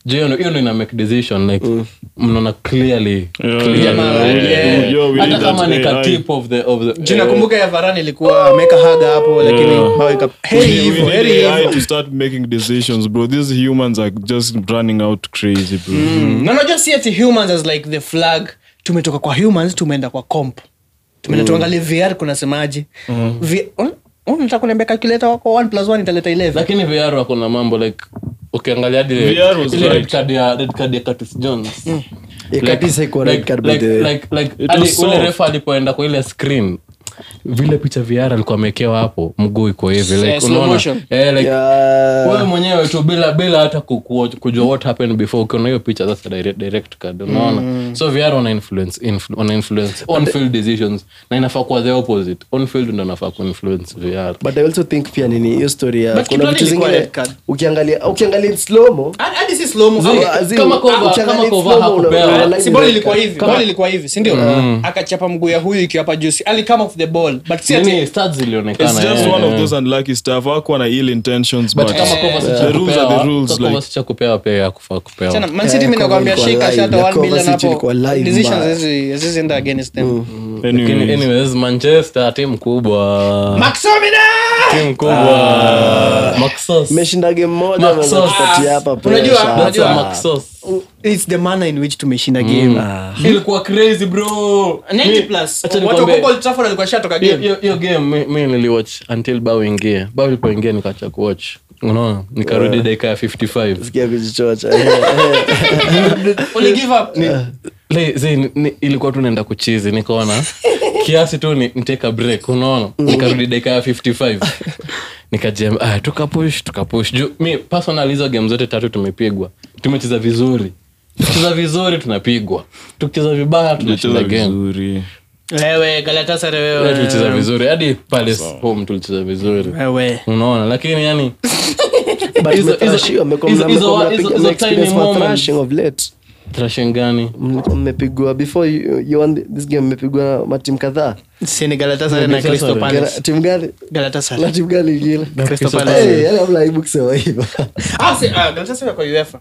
Juu hiyo ndo- hiyo ndo ina make decision like mnaona clearly Yeah, clear yeah, na- yeah, yeah. yeah, we hata need kama that ni AI. ka tip of the of the Juu eh, nakumbuka ya varani ilikuwa ameweka haga hapo lakini Yeah. bao ika- We heri need- we hivyo need heri AI hivyo to start making decisions bro these humans are just running out crazy bro na unajua si ati humans as like the flag tumetoka kwa humans tumeenda kwa comp tumeenda tuangalie vr kunasemaje V- un- unataka kuniambia calculator wako 1 plus 1 italeta 11 lakini VR wako na mambo like ukiangalia hadi ile- VR was ile red right. card ya red card ya Curtis Jones Eh, kabisa iko red like, card by like, the way. like, like, It hadi was ule soft. refa alipoenda kwa ile screen vile picha VR alikuwa amekewa hapo mguu iko hivi like, Yeah, slow unaona motion. eh, like, Yeah. wewe mwenyewe tu bila bila hata ku- ku- kujua what happened before ukiona hiyo picha that's a direct, direct card unaona so VR wana influence influ, wana influence on field decisions na inafaa kuwa the opposite on field ndo inafaa ku influence VR but i also think pia nini hiyo story ya But kuna Kidwali vitu ilikuwa zingine red card. ukiangalia ukiangalia in slow-mo, Hadi- hadi si slow mo Zi- ama- as in, kama Kova- ukiangalia kama in Kova slow-mo, una- hakupewa. una- una- si ball red ilikuwa card. hivi ball ilikuwa hivi si ndio akachapa mguu ya huyu ikiwa hapa juu Si- ali come off the ball but si ati nini stats zilionekana it's just eh, one of eh. those unlucky stuff hakuwa na ill intentions but but kama Kovacic the rules are the hakupewa, rules kama like Kovacic hakupewa pia yakufaa kupewa Chana, Man City Eh, mimi nakwambia Kovacic shika ilikuwa shata live. 1 billion Kovacic ilikuwa hapo live decisions mbaya. hazi- hazizienda against them Lakini anyways anyways manchester timu kubwa Maxomina! timu kubwa Maxos. Mmeshinda game moja Maxos. mnaweza kupatia hapa Unajua- pressure. That's unajua- a Maxos. It's the manner in which tumeshinda game ilikuwa crazy bro 90 Mi- plus acha watu nikwambie, wa Old Trafford walikuwa shatoka hiyo- game hiyo- hiyo game mi- mi niliwatch until bao ingie bao ilipoingia nikacha kuwatch unaona nikarudi dakika ya 55 Sikia kujichocha. Uli give up Le- zi, ni- ni- ilikuwa tu naenda kuchizi nikaona kiasi tu ni, niteka break unaona nikarudi dakika ya 55 nikajem ah, tukapush tukapush juu mi personal hizo game zote tatu tumepigwa tumecheza vizuri tukicheza vizuri tunapigwa tukicheza vibaya tunashinda Tunacheza game vizuri wewe Galatasaray Leo tulicheza wewe vizuri hadi palace home tulicheza vizuri wewe unaona lakini yani But Hizo- mmetrashiwa, hizo- mmekuwa hizo- mna- mmekuwa hizo- mnapiga- hizo- hizo mna-experience tiny ma moments. thrashing of late. trashin gani Mlikuwa mmepigwa before you, you won this game mmepigwa matimu kadhaa si ni Galatasaray na Galatasaray. Crystal Gala- Palace timu gani Galatasaray na timu gani ingine Crystal Crystal Palace Eh, yaani hamna aibu kusema hivyo Ah, si- ah, Galatasaray kwa UEFA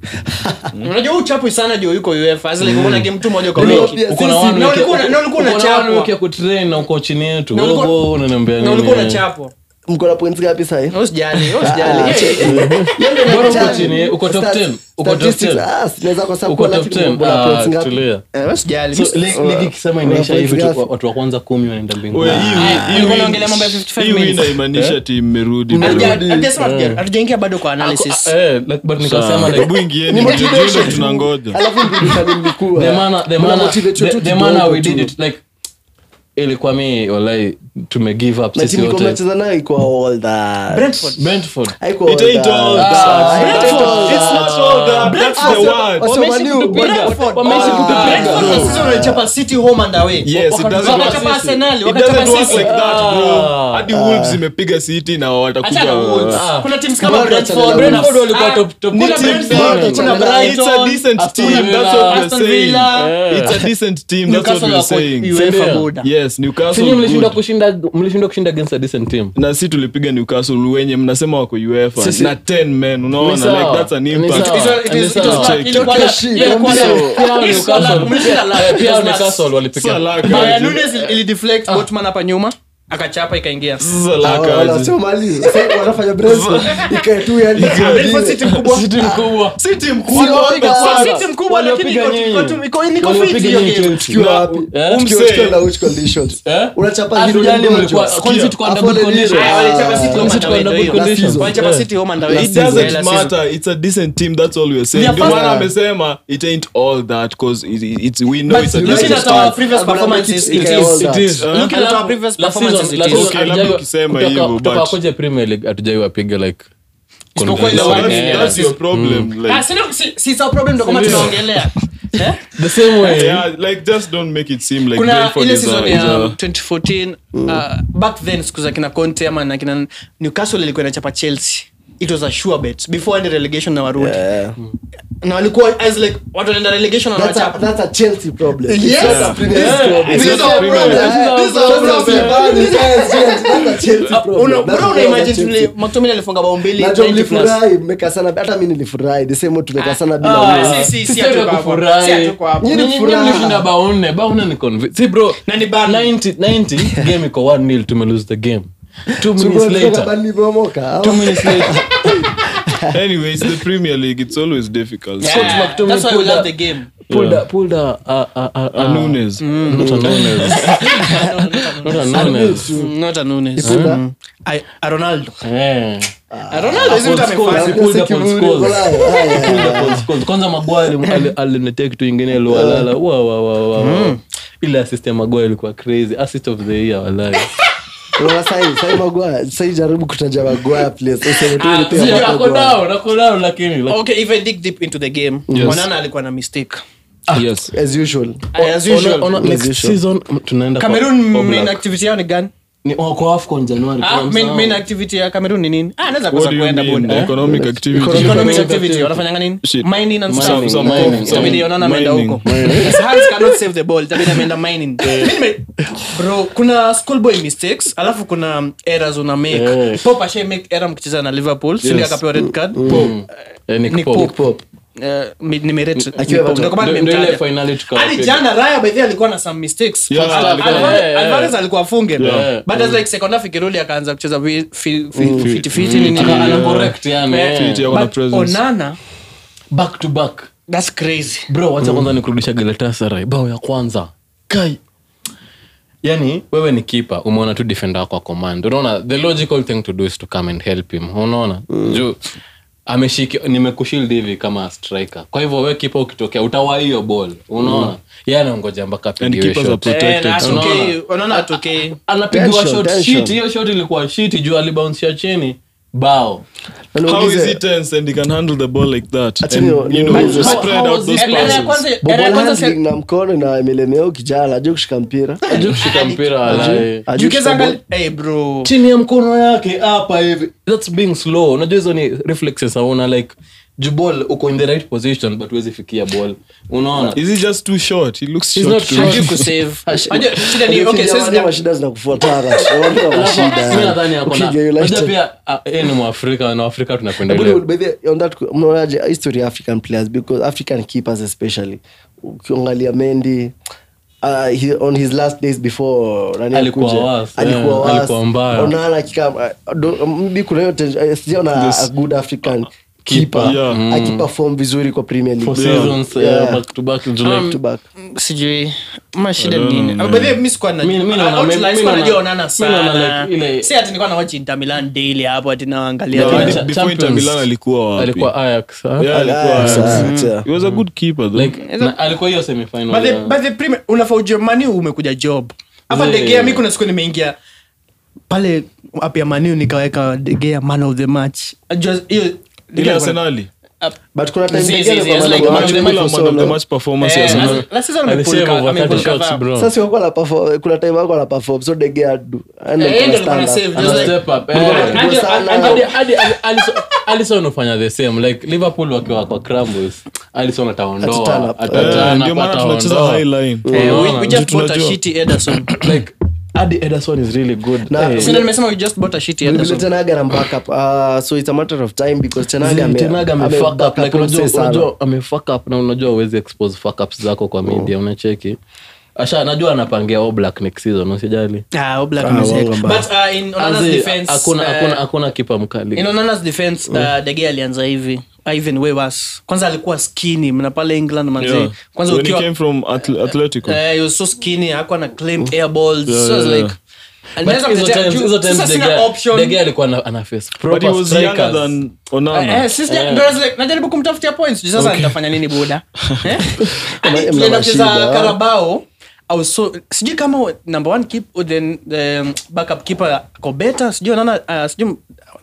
unajua huu chapu sana juu yuko UEFA As like umeona game tu moja kwa Bro, wiki pia uko na sisi- one na wiki- ulikuwa- na ulikuwa uko na unachapwa. one wiki ya kutrain na uko chini yetu Na ulikuwa- Wewe unaniambia na ulikuwa nini unachapwa mko na points ngapi sahi usijali usijali Ah, Eh, che- eh, Bora uko chini uko top 10 uko top 10 naweza uko top 10 Ah, tulia eh, usijali so li- ligi ikisema inaisha Una hivi points tu, watu wa kwanza kumi wanaenda mbinguni Oye, hii win- Ah, hii alikuwa win- anaongelea mambo ya 55 hii win minutes. haimaanisha ati mmerudi bro. Hatuja- hatujasema hatuja- hatujaingia bado kwa analysis Ah, eh, like, but nikasema Sawa, like, hebu ingieni mjue ndio tunangoja alafu mbili mlikuwa the manner- the Mna manner- motivate the- tu the kidogo manner we tu. did it like ilikuwa mi walai tume give up na sisi timu wote mnacheza nayo iko all that Brentford brentford Haiko It all ain't that. all Ah, that. it ain't Brentford, all it's that. not all that. That's the word. Wasema Wameishi Manu, kutupiga. Brentford. Wameishi Ah. kutupiga. Brentford na sisi wanachapa City home and away Yes, it Wakachapa doesn't work. Arsenal, It wakachapa doesn't work City. like that, bro. Ah. Hadi Wolves imepiga City na watakuja Achana Wolves. Ah. kuna teams kama Bora Brentford, achana na Brentford Wolves. walikuwa Ah, top- top- kuna ni team Brentford, sana. kuna It's It's a Brighton, decent Aston team. Villa, That's what we're Aston saying. Villa. It's a decent team. That's what Newcastle we're wako saying. UEFA Sindio? Buda. Yes, Newcastle sinyi mlishindwa good. kushinda mlishindwa kushinda against a decent team na si tulipiga newcastle wenye mnasema wako uefa Sisi- na 10 men Ni unaona sawa. like that's an Ni impact sawa. It was- it Ni was- it sawa. was luck. Ilikuwa Toke luck. shit, Yeah, ilikuwa kabisa. luck. Pia hao Ilikuwa Newcastle- luck. Mlishinda luck. Eh, pia hao It was luck. Newcastle walipiga Sasa luck Bayern aje. Nunes ili- ilideflect Botman hapa nyuma akachapa ikaingia Sasa Ah, luck aje. wanasema Mali. Sasa wanafanya Brentford. Ikae tu yani Brentford City mkubwa City mkubwa Si team Sio kubwa. wapiga Kwa sana. City mkubwa lakini Waliopiga iko- nyinyi. iko tu- iko- niko Waliopiga fit hiyo nyinyi game. Chelsea. Tukiwa wapi? Eh? Tukiwa Umse. tukiwa na which conditions? Eh? Unachapa Hatujali hilo ndio mlikuwa- unajua. kwani sisi tuko under good Afole conditions? Lilo. Ah, walichapa City Ah, home City and away, under ndio good hiyo. conditions. Walichapa Yeah. City home and away. It Last doesn't season. matter. It's a decent team. That's all we're saying. Their Ndio first- maana amesema it ain't all that because it, it, it's we know But it's a looking decent at our team. previous I'm gonna performances, make it it equal is. that. It is. Looking at our previous Last performances, season- it last is. season Okay, labda hatujai- ukisema kutoka- hivyo, kutoka but- kuja Premier League hatujai wapiga like Isipokuwa ile So one that's, million. that's your problem. Ah, Like, si ndio- si- si it's our problem ndio kama Ndio. tunaongelea Eh? the same way yeah, like just don't make it seem like kuna Brentford ile is a, season is ya a 2014 uh, back then siku za kina conte ama na kina newcastle ilikuwa inachapa chelsea it was a sure bet before any relegation na warudi Yeah. na walikuwa as like watu wanaenda relegation That's a, wanawachapa that's a Chelsea problem. It's Yes. not a Premier League Yeah. problem. This is our problem. This is our problem. Yes, yes, that's a Chelsea problem. Una- That's bro, una a imagine Chelsea. vile McTominay alifunga bao mbili Najua 90 plus. mlifurahi mmekasana hata mi nilifurahi the same way tumekasana bila Ah, wewe. si- si- si Sisi hatuko hapo. kufurahi. Si hatuko hapo. Nyinyi Nyinyi- furaha. nyinyi mlishinda bao nne bao nne ni convi- si bro Na ni Burnley. 90 90 game iko 1-0 tume lose the game two So, minutes unataka later Burnley imeomoka, au? two minutes later anyway it's the premier league it's always difficult Yeah, Scott McTominay that's why we pulled love up. the game. pulled a pulled a a a a, A Nunes. not a Nunes not a Nunes Mm, not a Nunes. Ipunda? Mm. I- a Ronaldo. eh A Ronaldo is Upon what scores, amefanya. he pulled Sasa up on kivuli scores. uko nayo. Ah, yeah, Pulled yeah. up on scores. kwanza magwali alinitea kitu ingine lualala wa wa wa wa wa. ile assist ya magwali ilikuwa crazy assist of the year walai Unaona sahi- sahi Maguire- sahi jaribu kutaja Maguire, please. Useme tu Ah, ni pia sijui Maguire. ako down ako down lakini like- Okay, if I dig deep into the game, Yes. Onana alikuwa na mistake. yes As usual. As usual. Ona- ona As next usual. season tunaenda kwa- Cameroon kwa main Black. activity yao ni gani? Ni- wako AFCON Januari Ah, kwanza. main, main activity ya Cameroon ni nini? Ah, naweza what kosa do you kuenda mean boda. economic activity Economic Economic Economic activity wanafanyanga nini? Shit. Mining and stuff. Some- some Mining, coal, some Itabidi Onana ameenda mining. huko. His hands cannot save the ball. Itabidi ameenda mining. Mimi nime- bro kuna schoolboy mistakes alafu kuna um, errors una make Eh. pop ashai make error mkicheza na liverpool yes. Yes. akapewa red card Eh, Nick Nick Pope. Pope. Eh, mi- nimerate Nick Akiwa Pope. Everton. Ndio kwa maana Ndio- ndio ile nimemtaja. finali tukawa hadi pili. jana raya by the way alikuwa na some mistakes Yeah, Al- alikuwa- Alvarez- yeah, yeah. Alvarez alikuwa afunge Yeah. but as like second half ikirudi akaanza kucheza vi- fi- fi- fiti fiti nini Ana- nini. ana correct yani, Eh, eh. Fiti, ako na but presence. onana back to back that's crazy bro wacha kwanza nikurudisha galatasaray bao ya kwanza kai yani wewe ni kipa umeona tu defender wako kwa command unaona the logical thing to do is to come and help him unaona juu ameshiki nimekushield hivi kama striker kwa hivyo we kipa ukitokea utawa hiyo ball unaona yeye anaongoja mpaka and apigiwe keepers are shot. Eh, protected na so- atokei- Onana atokei anapigiwa Tension, shot tension. shit hiyo shot ilikuwa shit juu alibounsia chini bao Na how niulize, is he tense and he can handle the ball like that Acha and ni- you know niulize. you How- spread how out was those he- Era ya passes kwanza- ball era ya kwanza handling se- na mkono na imelemea kijana ajue kushika mpira ajuu kushika mpira walai Ajue Ukiweza kushika angali- Eh, bro chini ya mkono yake hapa hivi thats being slow unajua hizo ni reflexes auna like jubol uko in the right position but huwezi fikia ball unaona is he just too short he looks He's short not to short. me. Hajui kusave. Hajui- shida ni- ball. okay, Ukija sasa- wale mashida zinakufuatana. Unaona Alafu, mashida. mi nadhani ako na- Ukija United- unajua pia ah, yeye ni mwafrika na waafrika tunapenda But ile- by the- on that mnaonaje history ya african players because african keepers especially ukiangalia mendi Uh, he, on his last days before nani Alikuwa akuje, worse, alikuwa yeah, worse. alikuwa mbaya. Onana akika- uh, do- maybe kuna hiyo ten- uh, sijaona Yes. a good african Keeper. keeper Yeah. akiperform vizuri kwa premier for league seasons uh, Yeah. back to back July. Back to back. sijui ma shida I don't nini know, Ah, man. by the way, mi sikuwa na- Mi- mi naona- Ah, outline, mi- mi sikuwa naona- najua Onana mi naona sana. like ile- Si ati nilikuwa na watch Inter Milan daily hapo ati naangalia No, tu. Like, before Champions- Inter Milan alikuwa wapi? alikuwa Ajax ah? Yeah, alikuwa Ah, Ajax. Ajax, yeah. he was a good keeper though like na- alikuwa hiyo semifinal But the- ya- but the Premier- unafaa ujue mani umekuja job hapa Yeah. degea mi kuna siku nimeingia pale app ya maniu nikaweka degea man of the match Ajua hiyo ile Degea arsenali but kuna time Zi- zi- nyingine zi- kwa it's maana like kwa man of the match match, Kula for man of the solo. match performance ya Eh, Arsenal. last- last season Alisave amepull ka- over amepull 30 shots, kadhaa. bro. sasa walikuwa na perform kuna time wako na perform so de Gea do and Eh, then ndio kuna alikuwa na stand save, up. just Ana like- step up, eh. Anje- Anje- Anje- Hadi- hadi- hadi- Alisson- Alisson hufanya the same like liverpool wakiwa kwa crumbles alison Ataturn ataondoa up. ataturn Eh, up, ndio maana tunacheza ataondoa. high line Eh, we- Unaona, we just Juu bought a tunajua. shitty Ederson. like hadi ederson is really good Na- Eh, Si ndio nimesema we just bought a shitty Vile Ederson. Tenaga na backup uh, so it's a matter of time because Tenaga ame- Tenaga ame ame fuck up, back like up unajua- mse sana. unajua ame fuck up na unajua uwezi expose fuck ups zako kwa media unacheki asha najua anapangia All black next season usijali Ah, Oblak Ah, amezeeka. wongo mbaya. But, uh, in Onana's Azi, defense, hakuna uh, hakuna hakuna kipa mkali in Onana's defense uh, De Gea alianza hivi uh, even way worse kwanza alikuwa skinny mna pale england manze Yeah. kwanza When he ukiwa came from Atl- Atletico. uh, he was so skinny hakuwa na claim air balls Yeah, so I was yeah, like yeah. But Naweza hizo kutetea- times- juu- hizo times sasa De sina Gea- option. De Gea alikuwa ana- ana face But he proper was younger strikers. than Onana. Eh, sisi- Yeah. ndio I was like, najaribu kumtafutia points juu sasa nitafanya nini buda Eh? Hadi Mna tulienda kucheza mashida, ah. Carabao, I was so sijui kama number one keep, then the backup keeper ako better sijui naona uh, sijui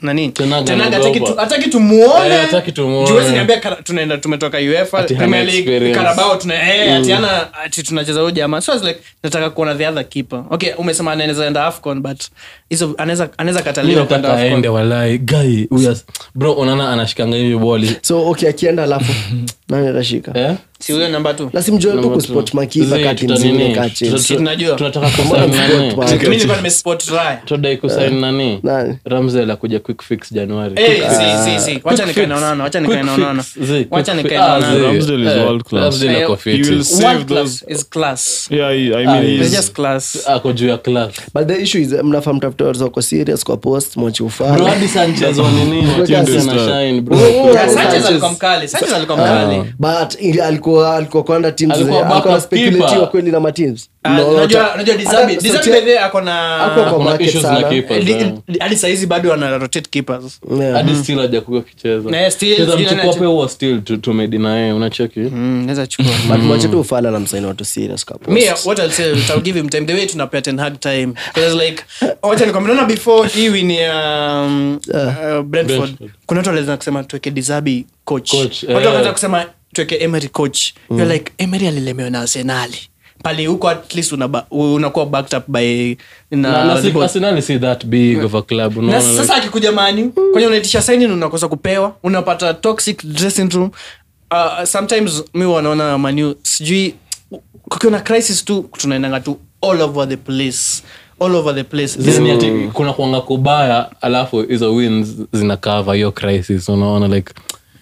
nani Ten Hag Ten Hag anaogopa. hataki tu- hataki tumuone Eh, hataki tumuone. Juu huwezi niambia kara- tunaenda tumetoka uefa Ati hana premier league experience. karabao tuna eh, ati hana ati tunacheza huyu jamaa so I was like nataka kuona the other keeper okay umesema anaweza enda afcon but hizo anaweza anaweza Mi kataliwa kwenda nataka aende afcon walai gai huyu as- bro unaona anashikanga hivi boli so okay akienda alafu nani atashika eh? si huyo namba tu lasimjoe tu Number kuspot two. makipa Zee, kati tuta mzingine nini? kache Tuta- Si tunajua. tunataka Mbona kusaini mspot nani? man? mimi nilikuwa nimespot Raya. tudai kusaini nani Nani? ramsel akuja quick fix januari Eh, Quick si, fix. si, si. wacha nikae na Onana, wacha nikae na Quick Onana. fix. Zee, Wacha quick nikae fix. na Ah, Onana. Zee. Ramsdale is Eh, world class. Ramsdale Eh, ako he fit. will save World those class is class. yeah I, I Ah, mean It's he's just class. ako juu ya class but the issue is mnafaa mtafute watu wako serious kwa post mwachi bro ufala hadi sanchez wa nini wa Chelsea Sanchez. anashine, bro. Yeah, Sanchez Sanchez. alikuwa mkali. Sanchez alikuwa mkali. but ili- alikuwa alikuwa kwanda teams Alikuwa zenye- backup alikuwa speculatiwa keeper. kweli na mateams Ah, No, unajua ta- unajua hata Dizabi Dizabi Sotia- by the way ako na Hakuwa kwa Kuna market issues sana. na keepers, Li- eh. li- hadi saizi bado ana rotate keepers Yeah. hadi still hajakuwa kicheza Na still- Cheza still mchukua anache- pe huo still tu- tumedina yeye unacheki Mm, naweza chukua but mwache tu ufala na msaini watu serious kwa post. me what I'll say is I'll give him time the way tunapea ten hard time because like wacha nikwambie naona before hii win ya um, uh, Brentford Brentford. kuna watu waliweza kusema tuweke Dizabi coach Coach, watu eh. wakaanza kusema tuweke Emery coach you're like Emery alilemewa na Arsenali pale huko at least unaba- unakuwa backed up by Na- na na si- Liverpool. Arsenal si that big of a club na unaona sasa like- akikuja mani kwenye unaitisha saini unakosa kupewa unapata toxic dressing room uh, sometimes mi wanaona manu sijui kukiwa na crisis tu tunaendanga tu all over the place all over the place Zini ati kuna kuanga kubaya alafu hizo wins zina cover hiyo crisis unaona like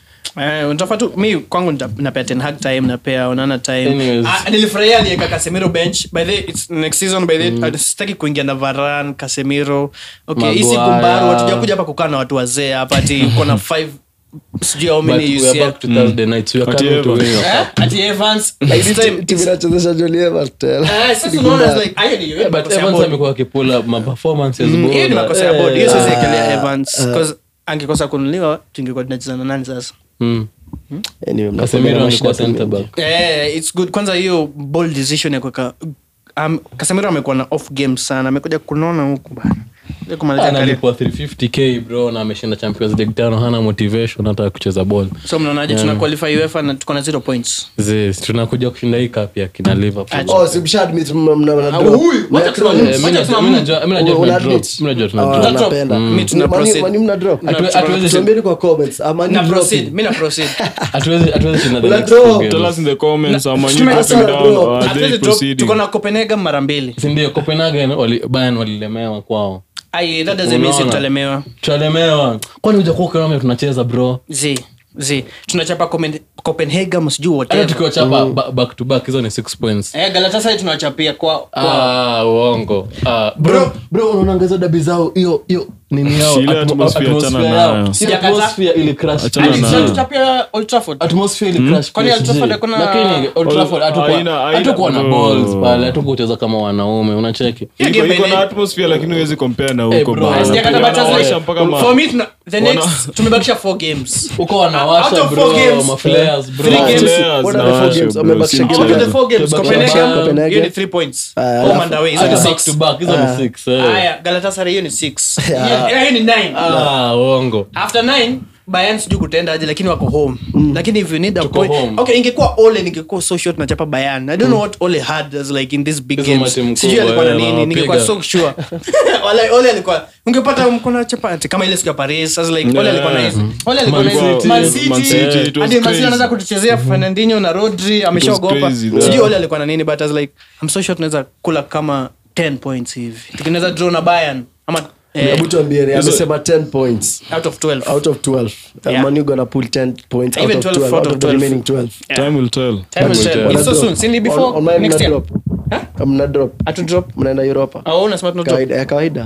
Eh, unatafaa tu mi kwangu nita- napea ten hag time napea onana time Anyways. Ah, nilifurahia alieka casemiro bench by the it's next season by the mm. sitaki kuingia na varan casemiro okay hii siku Maguire. mbaru hatujakuja hapa kukaa na watu wazee hapa ati uko na five sijui how but many we are UCL. back to Thursday night we are Ati coming to Evans. win your Eh, cup ati Evans this time Timu it's- inachezesha Jolie Evans tena. Eh, sasa unaona it's like haya ni Yeah, but makosa ya Evans board. amekuwa akipula ma performances Mm, hiyo ni bora. makosa ya board hiyo Eh, siwezi ekelea Evans because angekosa kunuliwa tungekuwa tunacheza na nani sasa mm. Anyway, mnakuwa Casemiro na angekuwa mashida center mengi. back Eh, it's good kwanza hiyo bold decision ya kuweka um, Casemiro amekuwa na off game sana amekuja kunona huku bana Kuja kumalizia career. analipwa 350k bro na ameshinda champions league tano hana motivation hata kucheza ball so mnaonaje tuna qualify UEFA na tuko na zero points Zi, tunakuja kushinda hii cup ya kina liverpool Oh, si mshaadmit mna- mna- mna Ah, drop. huyu, wacha kusema Mna- Mungu. Eh, mi Wacha najua- kusema mi najua- mi najua Una tuna admit? drop. Mi najua tuna Ah, drop. Tuna drop. napenda. Mm. Mi tuna Mani- proceed. mani mna drop? Hatu- hatuwezi- Tuambieni kwa comments. Ah, mani na dropping. proceed mi na proceed hatuwezi- hatuwezi shinda the Una next drop. two games. tell us in the comments Na- how many tume- you Arsenal dropping down drop. or are they Hatuwezi drop, proceeding tuko na Copenhagen mara mbili Si ndio copenhagen wali- Bayern walilemewa kwao ai that doesn't mean si Unaona? tutalemewa tutalemewa kwani hujakuwa ukiona tunacheza bro zi zi tunachapa Copen- Copenhagen msijui hata whatever tukiwachapa ba- back to back hizo ni six points eh Galatasaray tunawachapia kwa kwa Ah, uongo Ah, bro bro unaongeza dabi zao hiyo hiyo nini yao Ile atmo- atmosphere atmosphere achana yao. nayo. Ile Sijakata. atmosphere ili crash Achana PSG. nayo. tutachapia Old Trafford atmosphere ili crash Kwani Old PSG. Trafford hakuna- lakini Old Trafford hatukuwa- haina- haina- hatukuwa na no. balls pale hatukuwa kucheza kama wanaume unacheki Hiyo Iko- game iko na ile- atmosphere lakini huwezi compare na Eh, huko bro, bana. Sijakata Wanawasha but just like- mpaka ma- for me tuna- the Wana- next tumebakisha four games uko Out wanawasha of bro four games, maflares bro three games. Players What na are the four washo, games? bro, Wamebakisha si games out of mchezo. the four games Tumebakisha Copenhagen Copenhagen. hiyo ni three points Ah, home and away hizo ni Hata back six to back hizo ni six eh. haya Galatasaray hiyo ni six Hiyo- hiyo ni nine ah uongo after nine Bayern sijui kutenda aje lakini wako home lakini if you need a Tuko point home. okay ingekuwa Ole ningekuwa so short nachapa Bayern I don't know what Ole had as like in this big Hizo games matimu sijui kubwa, alikuwa na eh, nini wanawapiga. ningekuwa so sure wala Ole alikuwa ungepata mkono chapa ati kama ile siku ya Paris as like Ole alikuwa na hizo Ole alikuwa na Man hizo City. Man Man City City, it was hadi Man City crazy. anaweza kutuchezea Fernandinho na Rodri ameshaogopa crazy, yeah. sijui Ole alikuwa na nini but as like I'm so sure tunaweza kula kama 10 points hivi tukinaweza draw na Bayern ama eh, Hebu tuambieni, amesema 10 points out of 12 out of 12 Yeah. yeah. manu gonna pull 10 points out Even of 12 12 out out of of the 12. remaining 12 Time will tell. Time will tell. Wana It's so drop. soon. Si ni before On- on my next mna year? drop. mna drop Atu drop. mnaenda europa Au unasema tuna drop? kawaida ya kawaida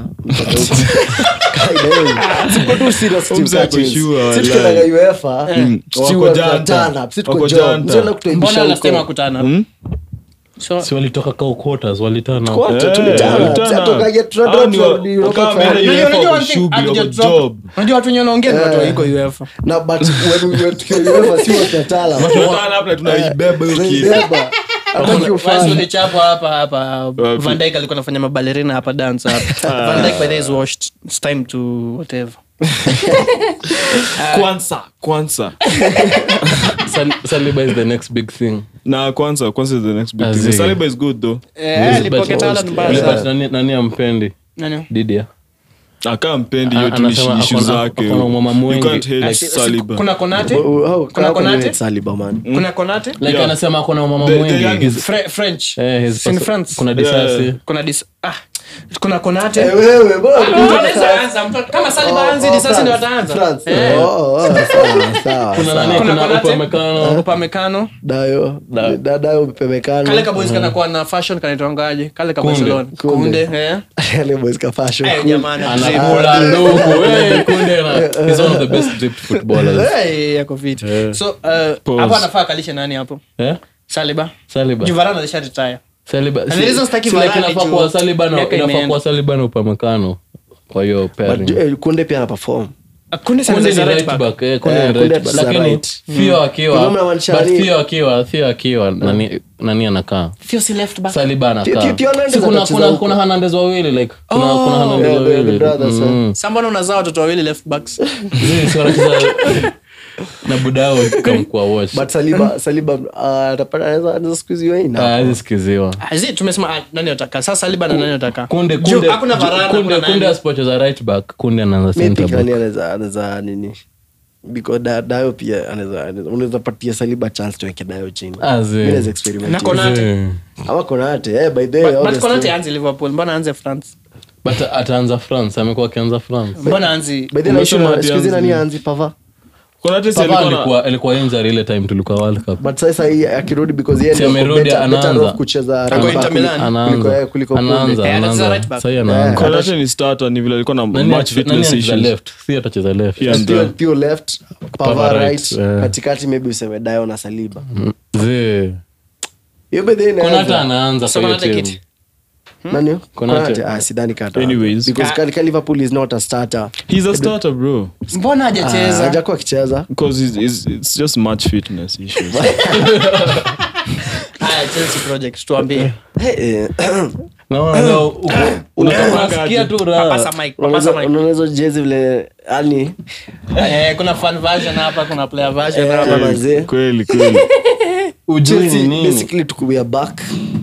Kawaida, eh. Siko tu serious team Mzee ako catchings. sure, Si wallahi. tukiendaga UEFA, si Wako huwa janta. tunatana, si tuko Wako job. janta. Mzee anaenda kutuaibisha Mbona huko. last time hakutana? So, si walitoka kao quarters walitana Wote Eh, tulitana. walitana. Si hatokaje, tuna Hao drop, ni tunarudi wa- Europa wakawa final. wameenda unajua- UEFA unajua kwa one thing, shughuli, hatuja wako drop. job. unajua watu wenye wanaongea ni watu wa iko UEFA. na but when we were tukiwa UEFA, si wote watala. Tunatana hapa na tunaibeba hiyo kitu. Tunaibeba. Hataki ufanye. Wasi walichapwa hapa hapa Van Dijk alikuwa anafanya mabalerina hapa dance hapa Van Dijk by the way is washed it's time to whatever kwanza kwanza Sal- saliba is the next big thing na kwanza kwanza is the next big Azi. thing saliba is good though Eh, alipocket Haaland mbaya Ule sana. but nani- nani ampendi Nani? didia akaa mpendi hiyo A- tu anasema ishu akona- zake akona umama you mwingi. can't hate Ah, si- si- saliba kuna konate Oh, oh, Kuna how can you Konate? hate Saliba, man? kuna konate like Yeah. anasema akona umama The- the mwingi young His- Fre- french eh, his Si ni perso- France? kuna Yeah. disasi kuna dis ah kuna konate Eh, wewe, bora Ah, anaweza anza. Mtu- kama Saliba anzi Oh, disasi France. ndio ataanza France. Eh. Oh, oh, oh, sawa, sawa, kuna sawa. nani Kuna kuna Konate? upamekano upamekano Dayo, Da- da- Dayo pemekano. kale kaboys kanakuwa na fashion kanaitwangaje kale ka Kunde. barcelona kunde eh Yale boys ka fashion. Eh, jamani anakula ndugu eh, kunde na he's one of the best dripped footballers Eh, yako fiti so uh, Pause. hapo anafaa akalishe nani hapo eh saliba saliba juvarana alisha retire Saliba And the reason sitaki si like Varane inafaa juu kuwa Saliba na miaka inafaa imeenda. kuwa Saliba na upamekano kwa hiyo But, pairing eh, kunde pia ana perform kunde sana Kunde ni za right right back back, eh, Kunde Eh, ni Kunde right back. is a Lakini right. Theo akiwa Kuna mnamaanisha but nani? Theo akiwa Theo akiwa nani nani anakaa Theo si left back Saliba Theo- anakaa Theo Hernandez Si kuna atacheza kuna huko. kuna Hernandez wawili like kuna Oh. kuna Hernandez Yeah, the- the wawili brothers, eh. Mm. sambona unazaa watoto wawili left backs Zii, si wanacheza na budao kamkuwa watch but saliba saliba ah, atapata anaweza anaweza squeeze hiyo in Ah, hapo. hizi sikiziwa Azi, tumesema ah, nani ataka sasa saliba na nani ataka kunde Juu, kunde hakuna Varane, kunde hakuna kunde nani. asipocheza right back kunde anaanza Maybe center Kani back anaweza anaweza nini because da, dayo pia anaweza anaweza- unaweza patia saliba chance tuweke dayo chini Ah, zi. Mimi naweza experiment Na hiyo. Konate. Zii. ama konate eh by the way But- but obviously. konate anzi liverpool mbona anze france but ataanza france amekuwa akianza france mbona anzi by the way Umesema naishu- ati siku hizi anzi- nani anzi pava Konate si Papa alikuwa na- alikuwa alikuwa injury ile time tulikuwa world cup but sasa hii akirudi because yeye Si ndio amerudi, better- better anaanza. off kucheza Ako right Inter back Milan. kuliko- anaanza kuliko Kunde. anaanza Eh, anacheza anaanza right back. sasa anaanza Konate ni starter ni vile alikuwa na nani match ata- nani fitness anacheza issues left si atacheza left Yeah. Theo- and, uh, Theo left pava Pava right right, eh. katikati maybe useme dayo na saliba Zee. hiyo by the way konata inaweza- anaanza So kwa hiyo Konate team kiti. nani Konate. Konate? ah sidhani kata Anyways. because Ah. Kalika liverpool is not a starter he's a starter bro mbona Ah, hajacheza hajakuwa akicheza because it's, it's, it's just match fitness issues haya chelsea project tuambie Eh, eh, naona leo uko- unataka unasikia tu raha papasa mic unaona papasa hizo- mic unaona hizo jezi vile yani eh kuna fan version hapa kuna player version eh, hapa mazee kweli kweli ujui ni Chelsea nini basically tuko we are back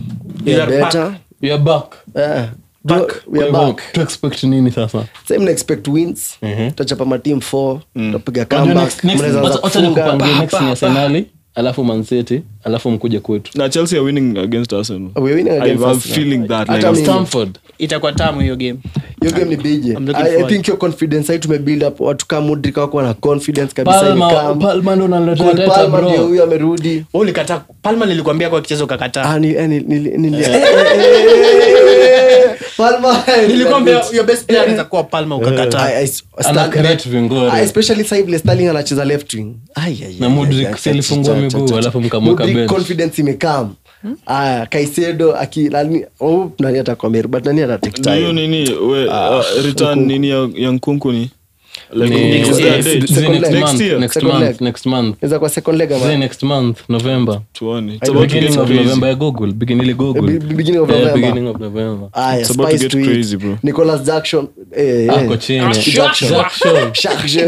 we We are are better we are back Eh, Back. bro, we are Kwa hivyo, back to expect nini sasa sasa mna expect wins tutachapa mateam 4 tutapiga Unajua comeback next- next- mnaweza wacha- anza wacha kufunga. nikupangie next Pa, ni pa, arsenali alafu mancity alafu mkuje kwetu na chelsea are winning against arsenal We're winning I against was Arsenal. feeling that Hata like, mimi- stamford itakuwa tamu hiyo game hiyo game ni bije I'm looking I, I forward. think your confidence hii tumebuild up watu kama Mudrik wako na confidence kabisa palma imekam. palma ndo unaletea Cole teta Palmer ndio bro huyo amerudi Wewe ulikataa palma nilikwambia kwa kichezo ukakataa Ah, ni- eh, ni- ni- ni- eh, eh, eh, Palmer, nilikwambia your best player anaweza kuwa palma ukakataa I- I- ana Stan- create vingore Ah, especially sasa hivi Sterling anacheza left wing Ai, ai, Na ai, Mudrik ai, ai, si alifungua cha- cha- miguu, cha- alafu mkamweka Mudrik bench. confidence imekam aya kaisedo aki nani oh, nani atakwameri but nani ata take do you time nini we, uh, return nini ya, ya nkunku ni like Ni- is there a yes, date? Zee, second next leg. month, Next year. next Second month, leg. next month. inaweza kwa second leg ama Zee, next month november tuone it's I about to beginning get of crazy november ya google beginning ile google Be- be- beginning of Eh, November. beginning of november aya It's about to spice get to it. crazy, bro. Nicolas Jackson eh, eh. ako chini Jackson. Jackson. Jackson.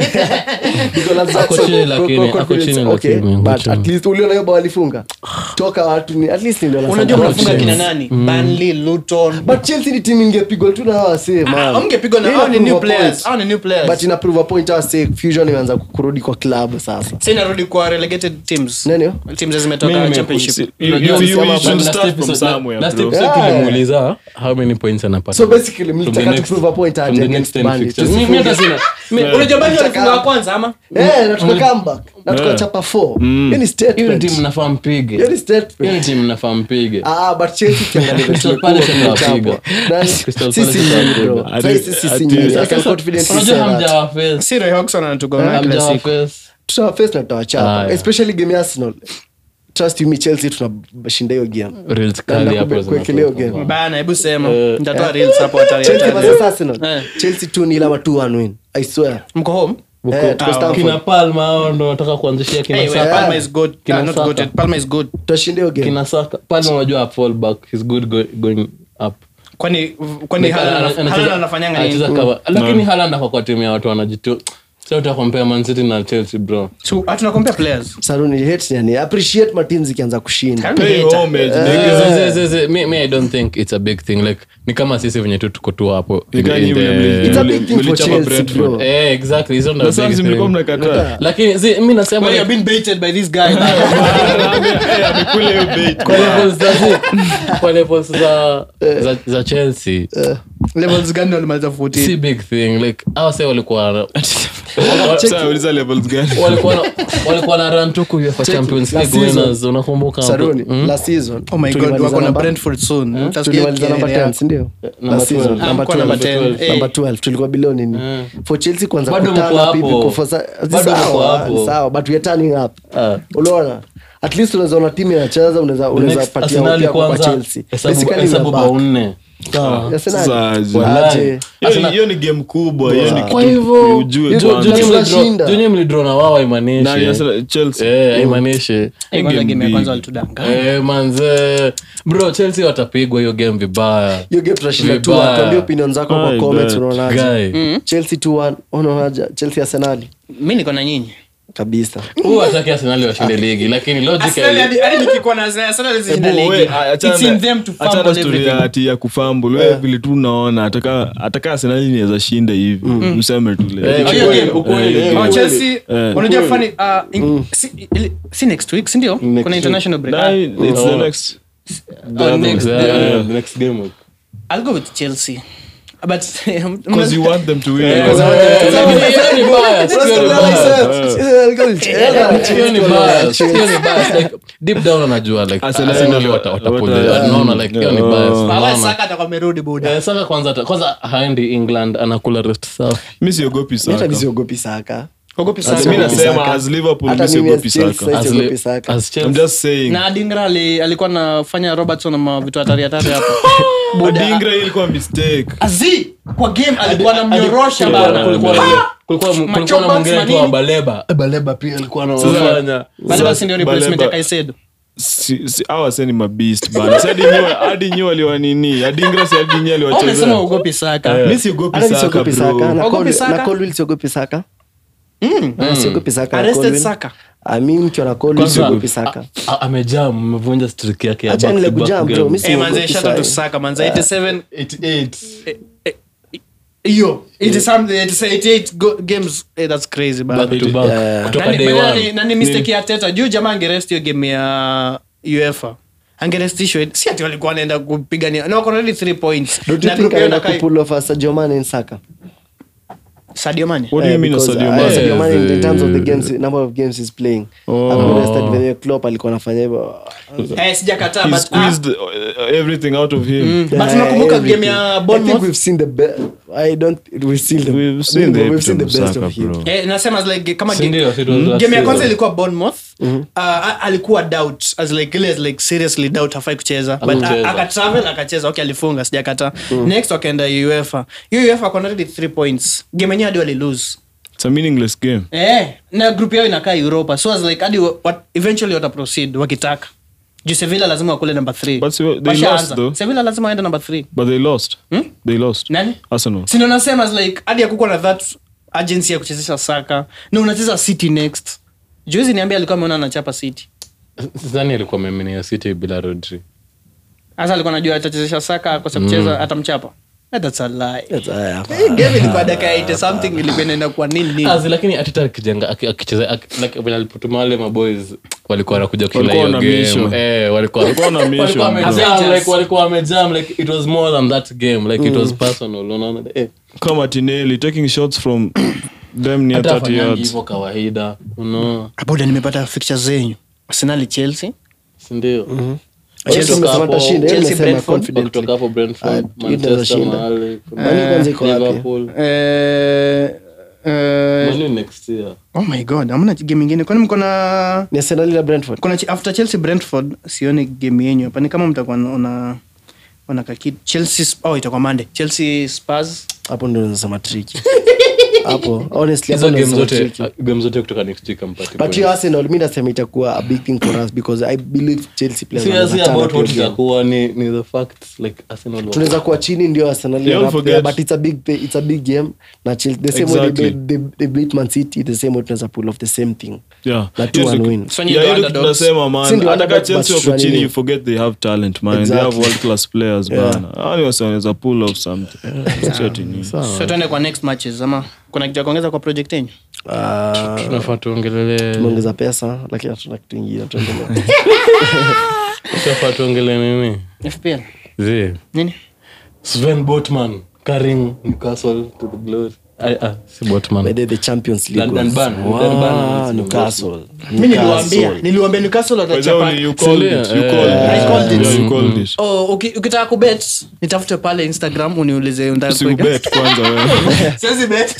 Nicolas Ako Jackson, chini lakini, co- ako confidence, chini okay, lakini, ako but chini. at least uliona hiyo bao walifunga toka watu ni at least ndio unajua wanasema. mnafunga kina nani Burnley Luton but Chelsea ni timu ingepigwa tu na hawa wasee, man. amgepigwa na Hii hao ni ina new prove a players point. hao ni new but players ina prove a point hawa wasee, fusion imeanza kurudi kwa club sasa sasa inarudi kwa relegated teams Nani hiyo? teams zimetoka Mimi championship You- you- Unajua you- msema- you should last start from episode- somewhere, last bro. episode Yeah. tulimuuliza how many points anapata so basically From the mlitaka to next- prove a point from aje the against next ten Burnley. fixtures. Mi- mi hata sina- mi- unajua bali walifunga wa kwanza ama Eh, na tuka comeback na tukachapa four hiyo ni hiyo ni statement timu mnafaa mpige hiyo ni statement hiyo ni timu mnafaa mpige Ah, but Chelsea ukiangalia vile Crystal tumekuwa Palace tumechapwa. tutawapiga. Nani? Crystal Sisi Palace nyinyi, bro. tutawapiga. Sasa sisi Ati- si nyinyi. I ati- can confidently unajua say that. hamjawaface si Roy Hodgson anatugomea kila hamjawaface siku Tutawaface na tutawachapa. Aya. especially game ya Arsenal. Trust you me, Chelsea tunashinda hiyo game Reels kali Naenda hapo kube- kuwekelea zinatoka. game. bana hebu sema Eh, nitatoa reels hapo hatari Chelsea hatari. versus Arsenal. Eh. Chelsea 2-0 ama 2-1 win. I swear. mko home Eh, tuko Ah, Stamford. kina palma hao ndo nataka kuanzishia kina Hey, well, Saka. Palma is good Kina Ah, not Saka. good Palma is good Tutashinda hiyo game. kina saka palma unajua fall back he's good go, going up kwani kwani Like, Haaland ana- ana- anacheza- Haaland anafanyanga nini anacheza cover. lakini Haaland ako kwa timu ya watu wanajitu sasa utakompea Man City na Chelsea bro So, hatuna compare players saruni hate yani appreciate mateam zikianza kushinda Pay Hater. homage, Like, nigga. zi- zi- zi- me, me i don't think it's a big thing like ni kama sisi venye tu tuko tu hapo in- Nika in nyinyi the- mli- It's a big thing for mlichapa Chelsea, Brentford. bro. Eh, exactly hizo ndo Na sasa big si mlikuwa thing. mnakataa lakini zi- mi nasema well, like, you've been baited by this guy Eh, amekula hiyo bait. kwa levels za zi- kwa levels za za- za chelsea levels gani walimaliza 14 si big thing like awa se walikuwa Sasa uliza levels gani? walikuwa na- walikuwa na run tu kuifa champions Last league season. winners unakumbuka hapo? saruni Mm? last season oh my god tulimaliza wako na namba- brentford soon Utasikia tulimaliza namba kelele 10 yako. sindio Number last season 12. number Mko number 12 10. number 12 tulikuwa below nini for chelsea kwanza Bado mko kutana hapo. pipi kufosa Bado mko sawa hapo. sawa but we are turning up Ah. unaona at least unaweza ona timu inacheza unaweza unaweza Next, patia Arsenal upia kwa kwanza, chelsea hesabu- basically hesabu we are bao back. nne Sawa. Arsenal. Sasa aje. Wallahi. Aje. Hiyo ni- Arsenal- hiyo ni game kubwa hiyo ni kwa kitu hivyo ujue Hiyo- kwanza. Juni tunashinda. junye mlidro na wao Na haimaanishi Arsenal- Chelsea. Eh, haimaanishi Eh, kwanza Game game ya big. kwanza walitudanganya Eh, manze bro chelsea watapigwa hiyo game vibaya hiyo game tunashinda tu Vibaya. tuambie opinion zako kwa Ai, comments bet. unaonaje guy chelsea 2-1 unaonaje chelsea arsenali mi niko na nyinyi kabisa huu ataki arsenali washinde ligi lakini logically nikikuwa na Arsenal zishinda Ebu, ligi. we, achana It's na- in them to achana fumble story ya everything. ati ya kufambul we vile tu unaona ataka ataka arsenali niweza shinda hivi mseme tu leo. Eh, Oh, hiyo game. ukweli, Eh, Oh, ukweli. Chelsea, Eh. unajua funny, uh, in- si- ili- si next week sindio Next kuna international break Nah, Ah, it's the Oh. next oh, next- Yeah, the next game I'll go with Chelsea. But because you want them to win Eh, hiyo ni bias, hiyo ni bias. Hiyo ni bias, hiyo ni bias. Like, deep down anajua like Arsenal- Arsenal wata- watapull it. wata- Unaona, like, hiyo ni bias. Baba Unaona? Saka atakuwa amerudi buda. Eh, Saka kwanza ata- kwanza haendi england anakula rest safi mi siogopi hata saka misiogopi saka Ogopi Saka. Sasa mi Siogopi nasema Saka. as liverpool Hata mi mimi siogopi as Chelsea saka As siogopi li- Saka. as Chelsea. i'm just saying na adingra ali- alikuwa anafanya robertson na vitu hatari hatari hapo adingra hii ilikuwa mistake azi kwa game alikuwa anamnyorosha Kulikuwa na- bana kulikuwa na- kulikuwa- kulikuwa na Machombas mwingine tu wa manini. baleba baleba pia alikuwa anafanya Baleba si ndio replacement ya Baleba- Caicedo si, si, awa se ni mabist bana Si hadi nyi- hadi nyi waliwa nini adingra si hadi nyi Au umesema aliwachezea ugopi saka mi siogopi hata mi saka siogopi saka bro na Ogopi Col- Saka? na Colwill siogopi saka Ah, siogopi saka na arrested Colwill. saka Ah, mi mkiwa na Colwill Kwanza, siogopi saka a- amejaa mmevunja streak yake ya Acha back to nile back kujam, bro. game. Mi Eh, siogopi manze shout out to sahi. saka manze 87 88. hiyo 80 something 88 go- games eh, that's crazy bana. Back to back. Yeah. Kutoka Nani- day nani- one. nani mistake ya teta juu jamaa angerest hiyo game ya uefa angerestishwa si ati walikuwa wanaenda kupigania na wako na already three points Don't you Na think group yao anaenda inakaa- kupull off a Sadio Mane in Saka? what Sadio Mane do you Eh, mean because, Sadio uh, Mane? Sadio Mane in Yes, terms of the eh. games number of games he's playing Oh. Hakurested venye Klopp alikuwa anafanya hivyo eh sijakataa he but ah, squeezed uh, everything out of him but Yeah, unakumbuka everything. game ya I think Bournemouth we've seen the best. I don't. We've seen the. We've seen the we've seen the epitome of best Saka, of him. bro. Eh, nasema as like kama Si game- ndio, si it was last game ya kwanza season. ilikuwa bournemouth uh, a- alikuwa doubt as like ile as like seriously doubt hafai kucheza but Hakucheza. a- akatravel akacheza okay alifunga sijakata next wakaenda uefa hiyo uefa akona already three points game yenyewe hadi walilose it's a meaningless game eh na group yao inakaa europa so as like hadi wa- what, eventually wata proceed wakitaka juu sevilla lazima wakule number 3 But se- they lost, though. sevilla lazima waende number 3 but they lost Hmm? they lost nani arsenal sindo nasema as like hadi akukuwa na that agency ya kuchezesha saka na unacheza city next juzi niambia alikuwa ameona anachapa city sidhani alikuwa ameminia city bila rodri hasa alikuwa anajua atachezesha saka akosa kucheza atamchapa Eh, that's a lie. That's, uh, Hii game ilikuwa dakika ya 80 something ilikuwa inaenda kwa nini nini Azi, lakini atita akijenga aki- akicheza aki- like venye alipotuma wale maboys walikuwa wanakuja kila Walikuwa hiyo na mission. game Eh, walikuwa Walikuwa na mission, walikuwa bro. wamejam, Avengers. like, walikuwa wamejam like it was more than that game like it was personal unaona eh kama tineli taking shots from them near hata 30 afanyangi yards hivyo kawaida unaona abuda nimepata fixture zenyu arsenali chelsea si ndio Chelsea Kutoka umesema hapo- atashinda, yeye Chelsea, amesema Brentford, confidently. kutoka hapo Ah, brentford hiyo inaweza manchester shinda. mahali Mani kwanza iko wapi? liverpool eh, eh, Manu next year oh my god amna game ingine kwani mko na Ni Arsenal na Brentford. kuna ch- after chelsea brentford sioni game yenyu hapa ni kama mtakuwa ona ona kakid chelsea Sp- oh itakuwa monday chelsea spurs hapo ndo nasema tricky hapo honestly hizo hapo game ndio zote tricky. game zote kutoka next week ampati but hiyo arsenal mi nasema itakuwa a big thing for us because i believe chelsea players seriously wanaweza about turn what up hiyo game. itakuwa ni ni the facts like arsenal tunaweza kuwa chini ndio arsenal Don't are up there, forget- but it's a big thing- it's a big game na Chelsea- the same way Exactly. they, they, they beat man city the same way tunaweza pull off the same thing Yeah. na two Yes, and look- win So nyinyi Yeah, ndio hiyo ndio underdogs. tunasema Si man ndio hata ka underdogs, chelsea but wako chini tunanini. you forget they have talent man they Exactly. have world class players Yeah. bana Hao wase wanaweza pull off something Sio ati nini. so tuende kwa next matches ama kuna kitu ya kuongeza kwa project yenyu Ah, tunafaa tuongelele tumeongeza pesa lakini hatuna kitu ingine tuendelee tunafaa tuongele nini fpl zi nini Sven Botman carrying Newcastle to the glory ah, ah, si Botman By the- the champions league Dan- Dan was- Burn, Wow, Dan Burn. Newcastle. mi niliwambia Newcastle. niliwambia newcastle By the way, watachapa you called it, you Sindio? called it. I called it. Yeah, you called it. Oh, uki- ukitaka kubet nitafute pale instagram uniulize unataka kuweka. Usikubet kwanza wewe. Siwezi bet.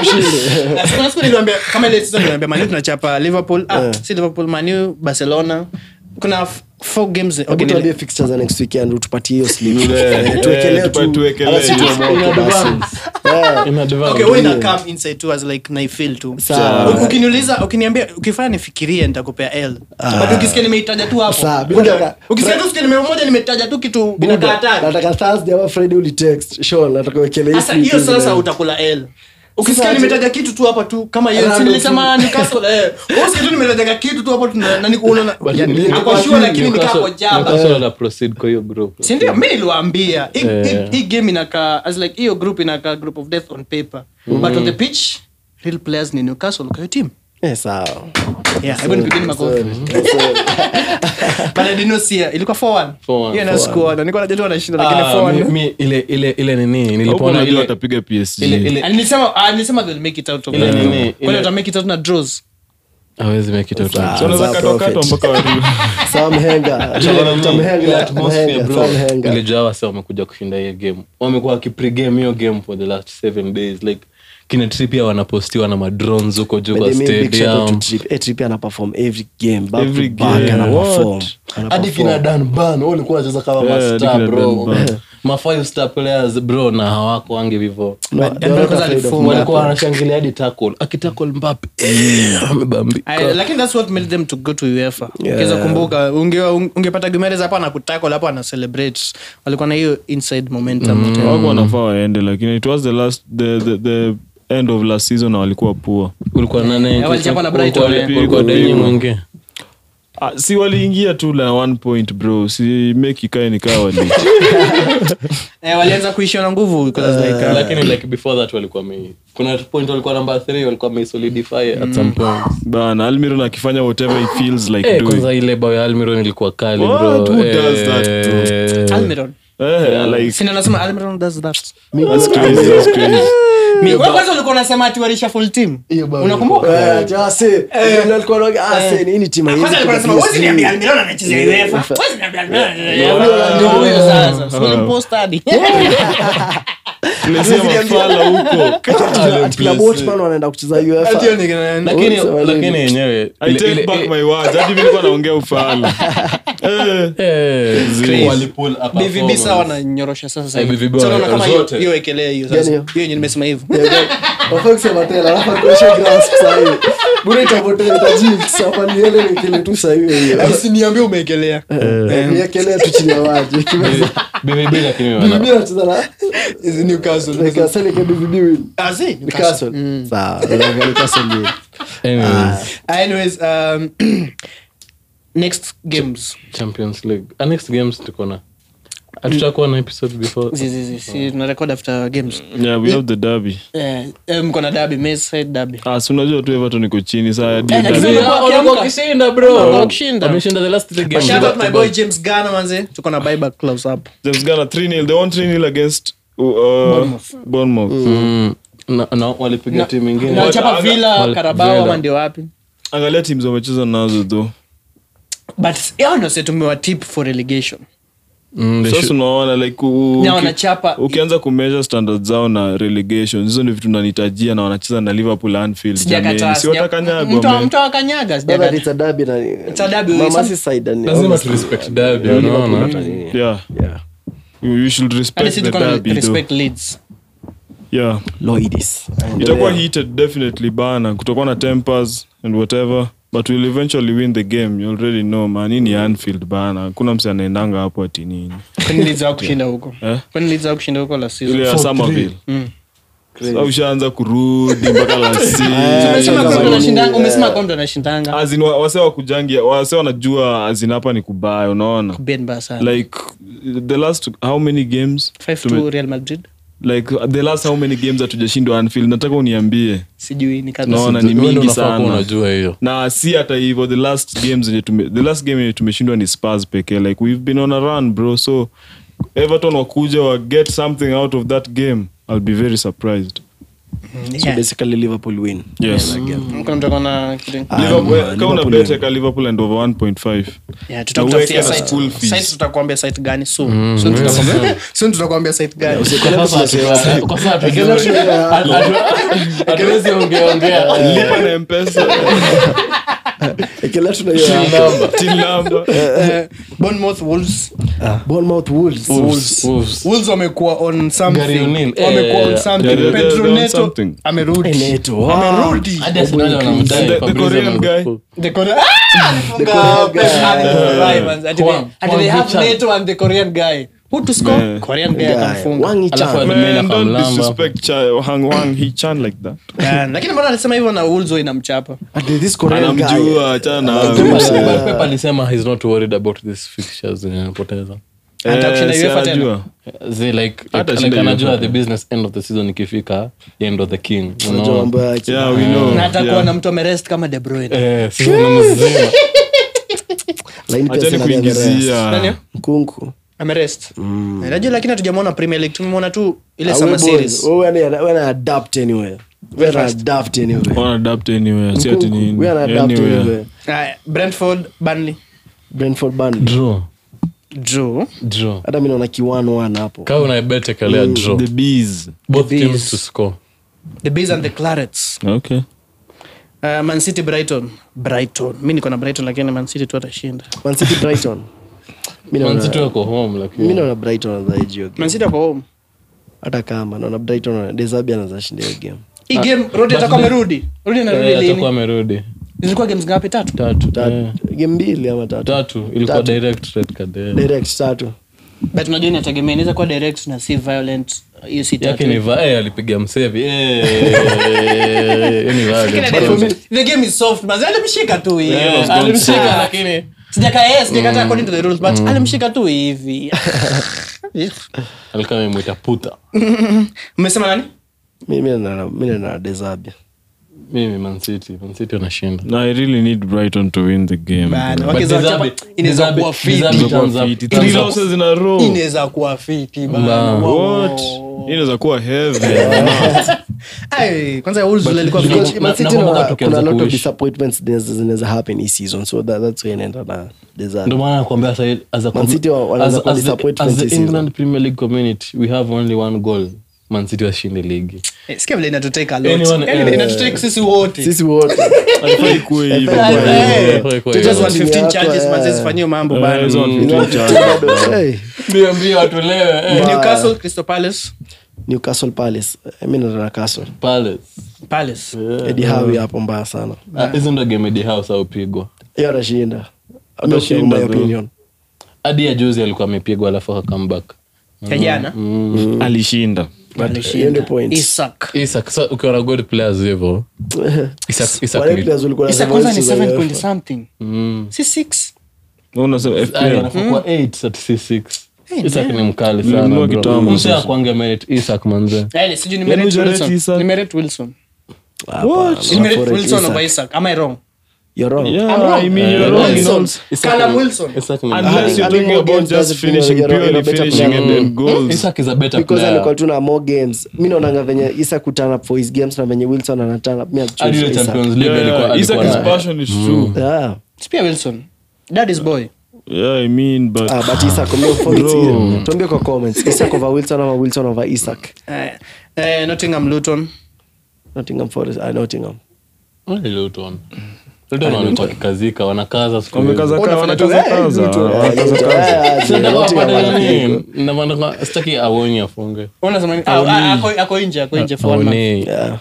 Na siku- na siku niliwaambia, kama ile season niliwaambia, Man U tunachapa liverpool ah, si liverpool manu barcelona kuna f- four games okay, Hebu nili- tuambie fixtures za next weekend utupatie hiyo slip. Yeah, Eh, tuwekelee yeah, tu- tupa- tuwekelee. ala si tuomoke In basi. advance. Yeah. In advance. okay, wewe ina come inside tu as like naifeel tu Sawa. U- ukiniuliza ukiniambia ukifanya nifikirie nitakupea l but ukisikia nimeitaja tu hapo Sawa, bila shaka. ukisikia tu sikia nimemoja nimetaja tu kitu inakaa hatari nataka thursday ama friday ulitext Sean, nataka uwekelee hii sasa slip hiyo hizi sasa leo. utakula l ukisikia Sasa- nimetaja kitu tu hapa tu kama hiyo si Random nilisema Newcastle eh wewe usikie tu nimetaja kitu tu hapo tu na na niko unaona But yani Newcastle- ako sure lakini nikaa Newcastle- kwa jaba Newcastle wana proceed kwa hiyo group si ndio mi niliwaambia hii- Eh. hii- hii game inakaa as like hiyo group inakaa group of death on paper but on the pitch real players ni Newcastle kwa hiyo team Eh, sawa. yeah hebu nipigeni makofi Sorry. Sorry. but I did not see it. ilikuwa 4-1 4-1. hiyo na score na nilikuwa najua tu wanashinda lakini Ah, 4-1 mi- mi- ile ile ile nini Huko nilipoona unajua ile watapiga PSG. ile ile Ah, nilisema ah, nilisema they'll make it out of Ile that. nini, Kwani ile- wata make it out na draws hawezi make it out Sawa. So unaweza Za katwa katwa prophet. mpaka warudi. Sam Henga. Sam Henga, Henga, Sam Henga. ilijaa wase wamekuja kushinda hiyo game wamekuwa wakipregame hiyo game for the last seven days like kina tripia wanapostiwa na madrones huko juu kwa By the way, big shout out to stadium Trip. Eh, Trip ana perform every game, back to Every back, game. ana What? perform. Ana hadi perform. kina dan ban walikuwa wanacheza kama Yeah, hadi mastar kina bro Dan Burn. ma five star players bro na hawako wange vivo No, Dan they are not Burn afraid of alifunga. walikuwa Mbappe. wanashangilia hadi tackle akitakle mbape eh, amebambika I- lakini that's what made them to go to uefa Yeah. ukiweza kumbuka unge- ungepata gumeres hapo anakutako hapo ana celebrate walikuwa na hiyo inside momentum Wako wanafaa waende lakini it was the last the, the, the end of last season na walikuwa poor ulikuwa nane Yeah, walichapa na Brighton, ulikuwa- eh. ulikuwa denyi mwingi Ah, si waliingia tu na one point bro si make ikae nikaa wali eh, walianza kuishiwa na nguvu because like, uh, lakini like before that walikuwa me kuna point walikuwa number 3 walikuwa me solidify at some point bana almiron akifanya whatever he feels like Eh, doing kwanza ile bao ya almiron ilikuwa kali What? bro Who does that, Eh, Almiron. eh, like Sina nasema Almiron does that. that's crazy that's crazy Mi- wewe kwanza ulikuwa unasema ati walisha full team unakumbuka Eh, ati ase, vile alikuwa anaongea, ase, hii ni timu haiwezi kwanza alikuwa anasema kupiga "Huwezi niambia sijui." Almiron anachezea UEFA. Huwezi niambia Almiron anachezea Yeah. UEFA." Ndio huyo sasa. So ulimpost hadi. Lesia mafala huko Ati kina Botman wanaenda kucheza UEFA. Ati hiyo ni kina- lakini Wote wale- lakini yenyewe I ile- take ile- back ile- my words hadi mimi nilikuwa naongea ufala eh eh, Crazy. walipull a BVB performance. sawa wananyorosha sasa Eh, hivi. BVB So unaona kama hiyo- zote. hiyo wekelee hiyo Gani sasa. hiyo? Hiyo yenye nimesema hivyo. Yeah, yeah. Wafaa kusema tena, alafu akuoshe grass sahi. Bure itapotea, itajinx, hapa niende nikile tu sahi hiyo hiyo. Usiniambie umeekelea. Eh, niekelea tu chini ya maji. Kimeza. BVB lakini wana- BVB anacheza na- Is Newcastle. Newcastle ike BVB win. Ah, si, Newcastle. Sawa, Newcastle win. Anyways, Anyways, um, next games. champions league Ah, next games tuko na hatutakuwa na episode before Zi- zi- zi, si tuna record after games. yeah we have the derby Eh, eh, mko na derby, Merseyside derby. ah si unajua tu Everton iko chini saa hadi Eh, derby. lakini- Ah, walikuwa wakishinda, bro. Walikuwa wakishinda. Wameshinda the last three games. Shout out my Back to boy back. James Garner manze. Tuko na buyback clause hapo. James Garner 3-0 they won 3-0 against uh, Bournemouth Mm. Na- na walipiga timu ingine Na wachapa aga- Villa, wal- Carabao Villa. ama ndio wapi? angalia teams wamecheza nazo though But yao ndio sasa tumewatip for relegation. Mm, they sasa should- unaona like u- Na uki- wanachapa ukianza kumeasure standard zao na relegation hizo ndio vitu nanitajia na wanacheza na liverpool anfield sijakataa. jamani si sija- watakanyagwa Mtu man. mtu akanyaga Brother, sijakataa. it's a derby na- It's a derby, Mama some- si side and- lazima obviously. tu respect derby, Yeah, Liverpool unaona? hata nini. yeah Yeah. you, you should Hadi respect sisi the tuko na derby though respect Leeds. yeah Loidis. itakuwa heated definitely bana kutakuwa na tempers and whatever but we'll eventually win the game you already know man hii ni anfield bana kuna mse anaendanga hapo ati nini kwani Leeds hawakushinda huko Eh? kwani Leeds hawakushinda huko la season ile ya somerville Sasa ushaanza kurudi mpaka la Umesema kwamba anashindanga- umesema kwamba anashindanga azin wase wakujangia wase wanajua azin hapa ni kubaya unaona Ben mbaya sana like the last how many games 5 tume- to Real Madrid like the last how many games hatujashindwa anfield nataka uniambie sijui ni kadha naona ni Wewe ndio mingi unafaa kuwa sana unajua hiyo na si hata hivyo the last games zenye tume, the last game yenye tumeshindwa ni spars pekee like we've been on a run bro so everton wakuja wa get something out of that game i'll be very surprised So Yeah. basically Liverpool win. yes Kuna mtu akona kitu- Ah, Liverpool, man, kama una Liverpool bet win. eka liverpool and over 1.5 Yeah, tutakutafutia uweke na site. school fees. Site tutakuambia site gani soon. Soon tutakuambia- soon tutakuambia site gani Kwa sasa- kwa sasa hatujui. Hatu- hatu- hatuwezi ongeaongea lipa na mpesa Ekela tuna hiyo till number Eh, Bournemouth Wolves Bournemouth Wolves. Wolves, Wolves. Wolves wamekuwa on something. Gary O'Neill. Wamekuwa on Eh, something. yeah, they're- Pedro they're on Neto something. amerudi. Eh, Neto. Amerudi. Hadi Arsenal wanamdai The- the Fabrizio Korean Romano. guy. The Korean- Ah, alifunga Pep Guardiola, man. Ati they- Juan- ati Juan they have Hichan. Neto and the Korean guy. Who to score? Yeah. Korean guy Guy. akamfunga. Wang Hee-chan. Alafu Man, Akamlamba. don't disrespect Cha- Hang Wang Hee Chan like that. Yeah, lakini mbona alisema hivyo na Wolves inamchapa Ati this Korean guy. Anamjua, achana na Pep- huyo. Pep- Pep alisema he's not worried about these fixtures zenye anapoteza Anataka kushinda Eh, si UEFA tena. anajua. Zi like, Hata like, shinda like anajua UEFA. the business end of the season ikifika end of the king Unajua Unaona? mambo yake. Yeah, we know. na atakuwa Yeah. na mtu amerest kama De Bruyne. Eh, season mzima. Lakini pia Achani sina the rest. kuingizia Nani? Mkunku. amerest Eh, najua lakini hatujamwona premier league tumemwona tu ile Ah, summer we boys, series we wana- wana adapt anywhere. We wana fast. adapt anywhere. Wana adapt anywhere, si ati Mkunku, nini. we wana adapt Anywhere. anywhere. Aya, brentford burnley Brentford Burnley. Draw. draw Draw. hata mi naona kiwano wana hapo Kama unabet ekelea draw. The bees. Both The teams Bees. to score. the bees and the clarets Okay. uh, man city brighton brighton mi niko na brighton lakini man city tu atashinda Man City Brighton Mi naona- Man City wako home mi lakini naona brighton anaweza hiyo game. man city ako home hata kama naona brighton desabi anaweza shinda hiyo game hii game rodi atakuwa amerudi rodi anarudi Eh, atakuwa lini amerudi zilikuwa games ngapi tatu tatu Ta- eh. game mbili ama tatu tatu ilikuwa Tatu. direct red card eh. direct tatu but unajua inategemea inaweza kuwa direct na si violent hiyo si yake ni tatu va eh, alipiga msevi Eh, hiyo ni violent. the game is soft but alimshika tu hivi Eh, alimshika lakini sijaka yes sijakataa according to the rules but alimshika tu hivi alikuwa amemwita puta mmesema nani mi mi naona mi naona desabi mimi Man City Man City wanashinda No, I really need Brighton to win the game. Bana, bro. But wakiza Dezabi- wachapa, inaweza Dezabi- kuwa fiti. Dezabi turns up- Fiti. turns Three up- losses in a row. inaweza kuwa fiti bana. Ba- Wow, wow, What? wow. Hii inaweza kuwa heavy. Ai, kwanza Wolves vile ilikuwa Because- fiti. na- Man City nakumbuka naona tukianza kuna lot of kuishi. disappointments zinaweza- zinaweza happen hii season so that, that's why inaenda na desabi ndio maana nakwambia sasa as a Man City wa- wanaanza as- kuwa as the- disappointment as the hii season. England Premier League community we have only one goal Man City washinde ligi Eh, sikia vile inatutake a lot. Anyone- Yaani eh, inatutake sisi wote sisi wote Haifai kuwe hivyo. Haifai bro. kuwe hivyo. Eh, Kwa- kwa- to just kwa- want 15 Yako, charges, eh. manze zifanyie mambo Eh, bana. hizo Mm. ni fifteen charges. Hey, mbio mbio watolewe eh. Newcastle, Crystal Palace, newcastle palace Eh, mi naona castle Palace Palace. edi hawi hapo mbaya sana Ah, hizo ndo game Eddie Howe aupigwa hiyo atashinda Atashinda, my bro. opinion hadi ya juzi alikuwa amepigwa alafu akambak Ya jana. alishinda hiyo ndio point Isak. Isak sa ukiwa na good players hivyo Isak Isak Wale ni- players walikuwa Isak wanasema kwanza ni hizi za 7 UEFA. point something. Mm. Si 6. unasema Ah, FPL. anafaa kuwa eight at C6. Hey, Isak man. ni mkali Nilinunua sana bro. kitambo Mse sasa. akwange merit Isak manze Yaani, sijui ni Yaani Meret hujarate Wilson. Isak? Ni Meret Wilson. Hapana, Ni Meret Forest Wilson Isak. over Isak. Am I wrong? You're wrong. Yeah, I'm wrong. I mean, you're Eh, wrong in Wilson. all- Callum Wilson. Isak ni Unless I you're think talking more about games just doesn't mean finishing, you're a- you're a purely better finishing player. and then goals. Isak is a better because player alikuwa tu na more games mi naonanga venye isa kuturn up for his games na venye wilson anaturn up mi I'd choose hadi ile Isak. Champions League Yeah, alikuwa yeah. Isak alikuwa is na- passion is true. Yeah. Si pia Wilson. Daddy's boy. Yeah, I mean, but Ah, but Isak, mi for it, Bro. tuambie kwa comments Isak over wilson ama wilson over isak Eh, eh, Nottingham Luton. nottingham forest ah, nottingham Only Luton. Luton wamekuwa wakikazika wanakaza siku hizi. wamekaza Unafanya tu, wanakaza eh, kaza Luton, eh, wanakaza kaza Sasa wapata nini? Na maana sitaki aonye afunge Unasema nini? Ah, ah, ako- ako nje ako nje for one month. aone Yeah.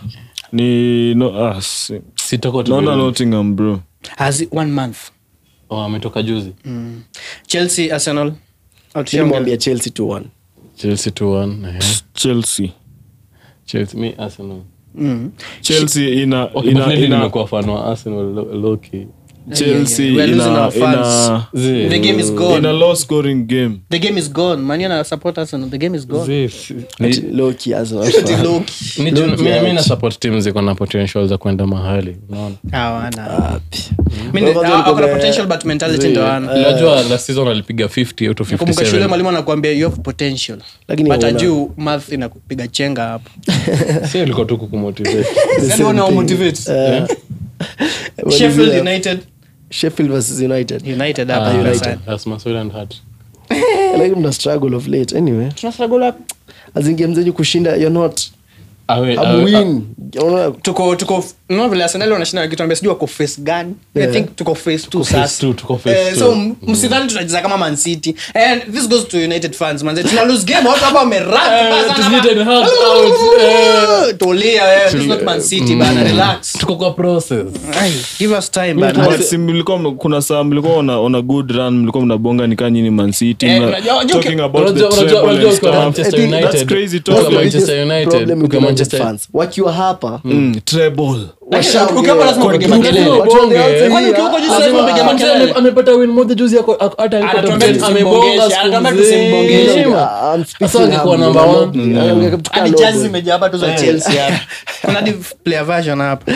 ni no ah si- sitoko naona Nottingham bro Has one month ametoka juzi chelsea arsenal nilimwambia chelsea 2-1 chelsea 2-1 eh. Chelsea chelsea mi arsenal Chelsea ina Okay, ina but lately ina nimekuwa fan wa arsenal lo- low-key. Chelsea We are losing ina our fans. ina Zee. the game is gone ina low scoring game the game is gone mani ana support arsenal the game is gone Zee, si- ni- Low-key Arsenal Ati fan. low-key. ni juu- Low-key mi- mi out. na support team ziko na potential za kwenda mahali unaona Hawana. Wapi. Mi ni- Kwanza ah, wako na niko- potential but mentality Zee, ndo hawana. unajua last season alipiga 50 out of kumbuka shule 57 mwalimu anakuambia you have potential Lakini but hauna. ajuu math inakupiga chenga hapo si ilikuwa tu kukumotivate The Yaani same wana thing. motivate. Eh, what is sheffield it? united Sheffield versus United. united Ah, hapa United. United. That's my soul and heart. Like mna struggle of late. Anyway, Tuna struggle up. as in game zenyu kushinda you're not Awe- a awe- win. Unaona, tuko tuko unaona vile arsenal wanashinda wakituambia sijui wako face gani i Yeah. think tuko face two Tuko face sasa two, tuko face Eh, two. so m- msidhani tunacheza kama man city and this goes to united fans man tuna lose game watu hapa wamerun Eh, it is needed help out, eh. tulia wewe this is not man city bana relax tuko kwa process Ai, give us time bana But si mlikuwa mna- kuna saa mlikuwa on a, on a good run mlikuwa mnabonga nikaa nyini man city Eh, mna- unajua- unajua- talking about the Unajua- unajua- treble unajua and ukiwa stuff. Manchester I think United, that's crazy ukiwa talk. the Manchester biggest United, problem with ukiwa United Manchester- fans. wakiwa hapa Mm, treble Lakini ukiwa lazima upige Kwa- makelele kwa- Watu on the bonge. outside Kwani here, ukiwa huko juu ah, lazima ah, upige ah, makelele? Ame- amepata win moja juzi ako- ako- hata yuko Anatuambia top ten, tusimbongeshe, amebonga siku anatuambia nzima. tusimbongeshe. ah, I'm speaking Sasa angekuwa humbly, number I'm one. not- I'm not- hadi logo. jazi zimejaa hapa tu za chelsea hapa kuna hadi player version hapa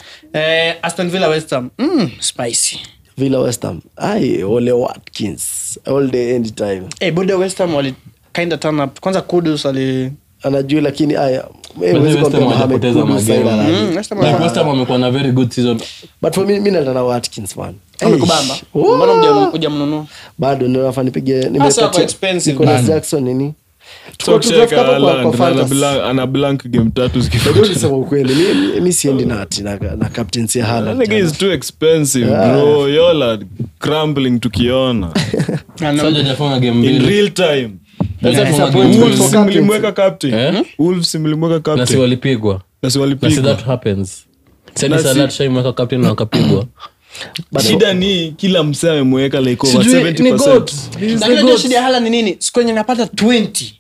eh aston villa west ham mm, spicy Villa West Ham. Ai, Ole Watkins all day anytime eh bude west ham wali kind of turn up kwanza kudus ali anajua lakini aya But West Ham hawajapoteza magame. Mm, West Ham Like, wana- West Ham wamekuwa na very good season but for me mi natana Watkins man amekubamba Eish. Oh. mbona huja- hujamnunua bado nafaa nipige Hasa nimepatia- wako expensive, Nicolas man. Jackson nini So Tuko- tuko kucheka hapo kwa- kwa Haaland, na ana fantasy. blank- ana blank game tatu Najua zikifuata. ulisema ukweli mi- mi- mi siendi na ati na, na captaincy ya I Haaland think jana. it's too expensive bro y'all are crumbling tukiona Ana- Saja hajafunga game in mbili. real time Hajafunga game disappointment mbili. for Wolves mlimweka captain Eh? Wolves mlimweka na si captain walipigwa na si na si walipigwa that happens Sadi Na si- Salah tushaimweka captain na wakapigwa shida ni kila msee amemweka like over Sijui, ni 70% goat. He's the Lakini unajua goat. shida ya Haaland ni nini siku yenye napata 20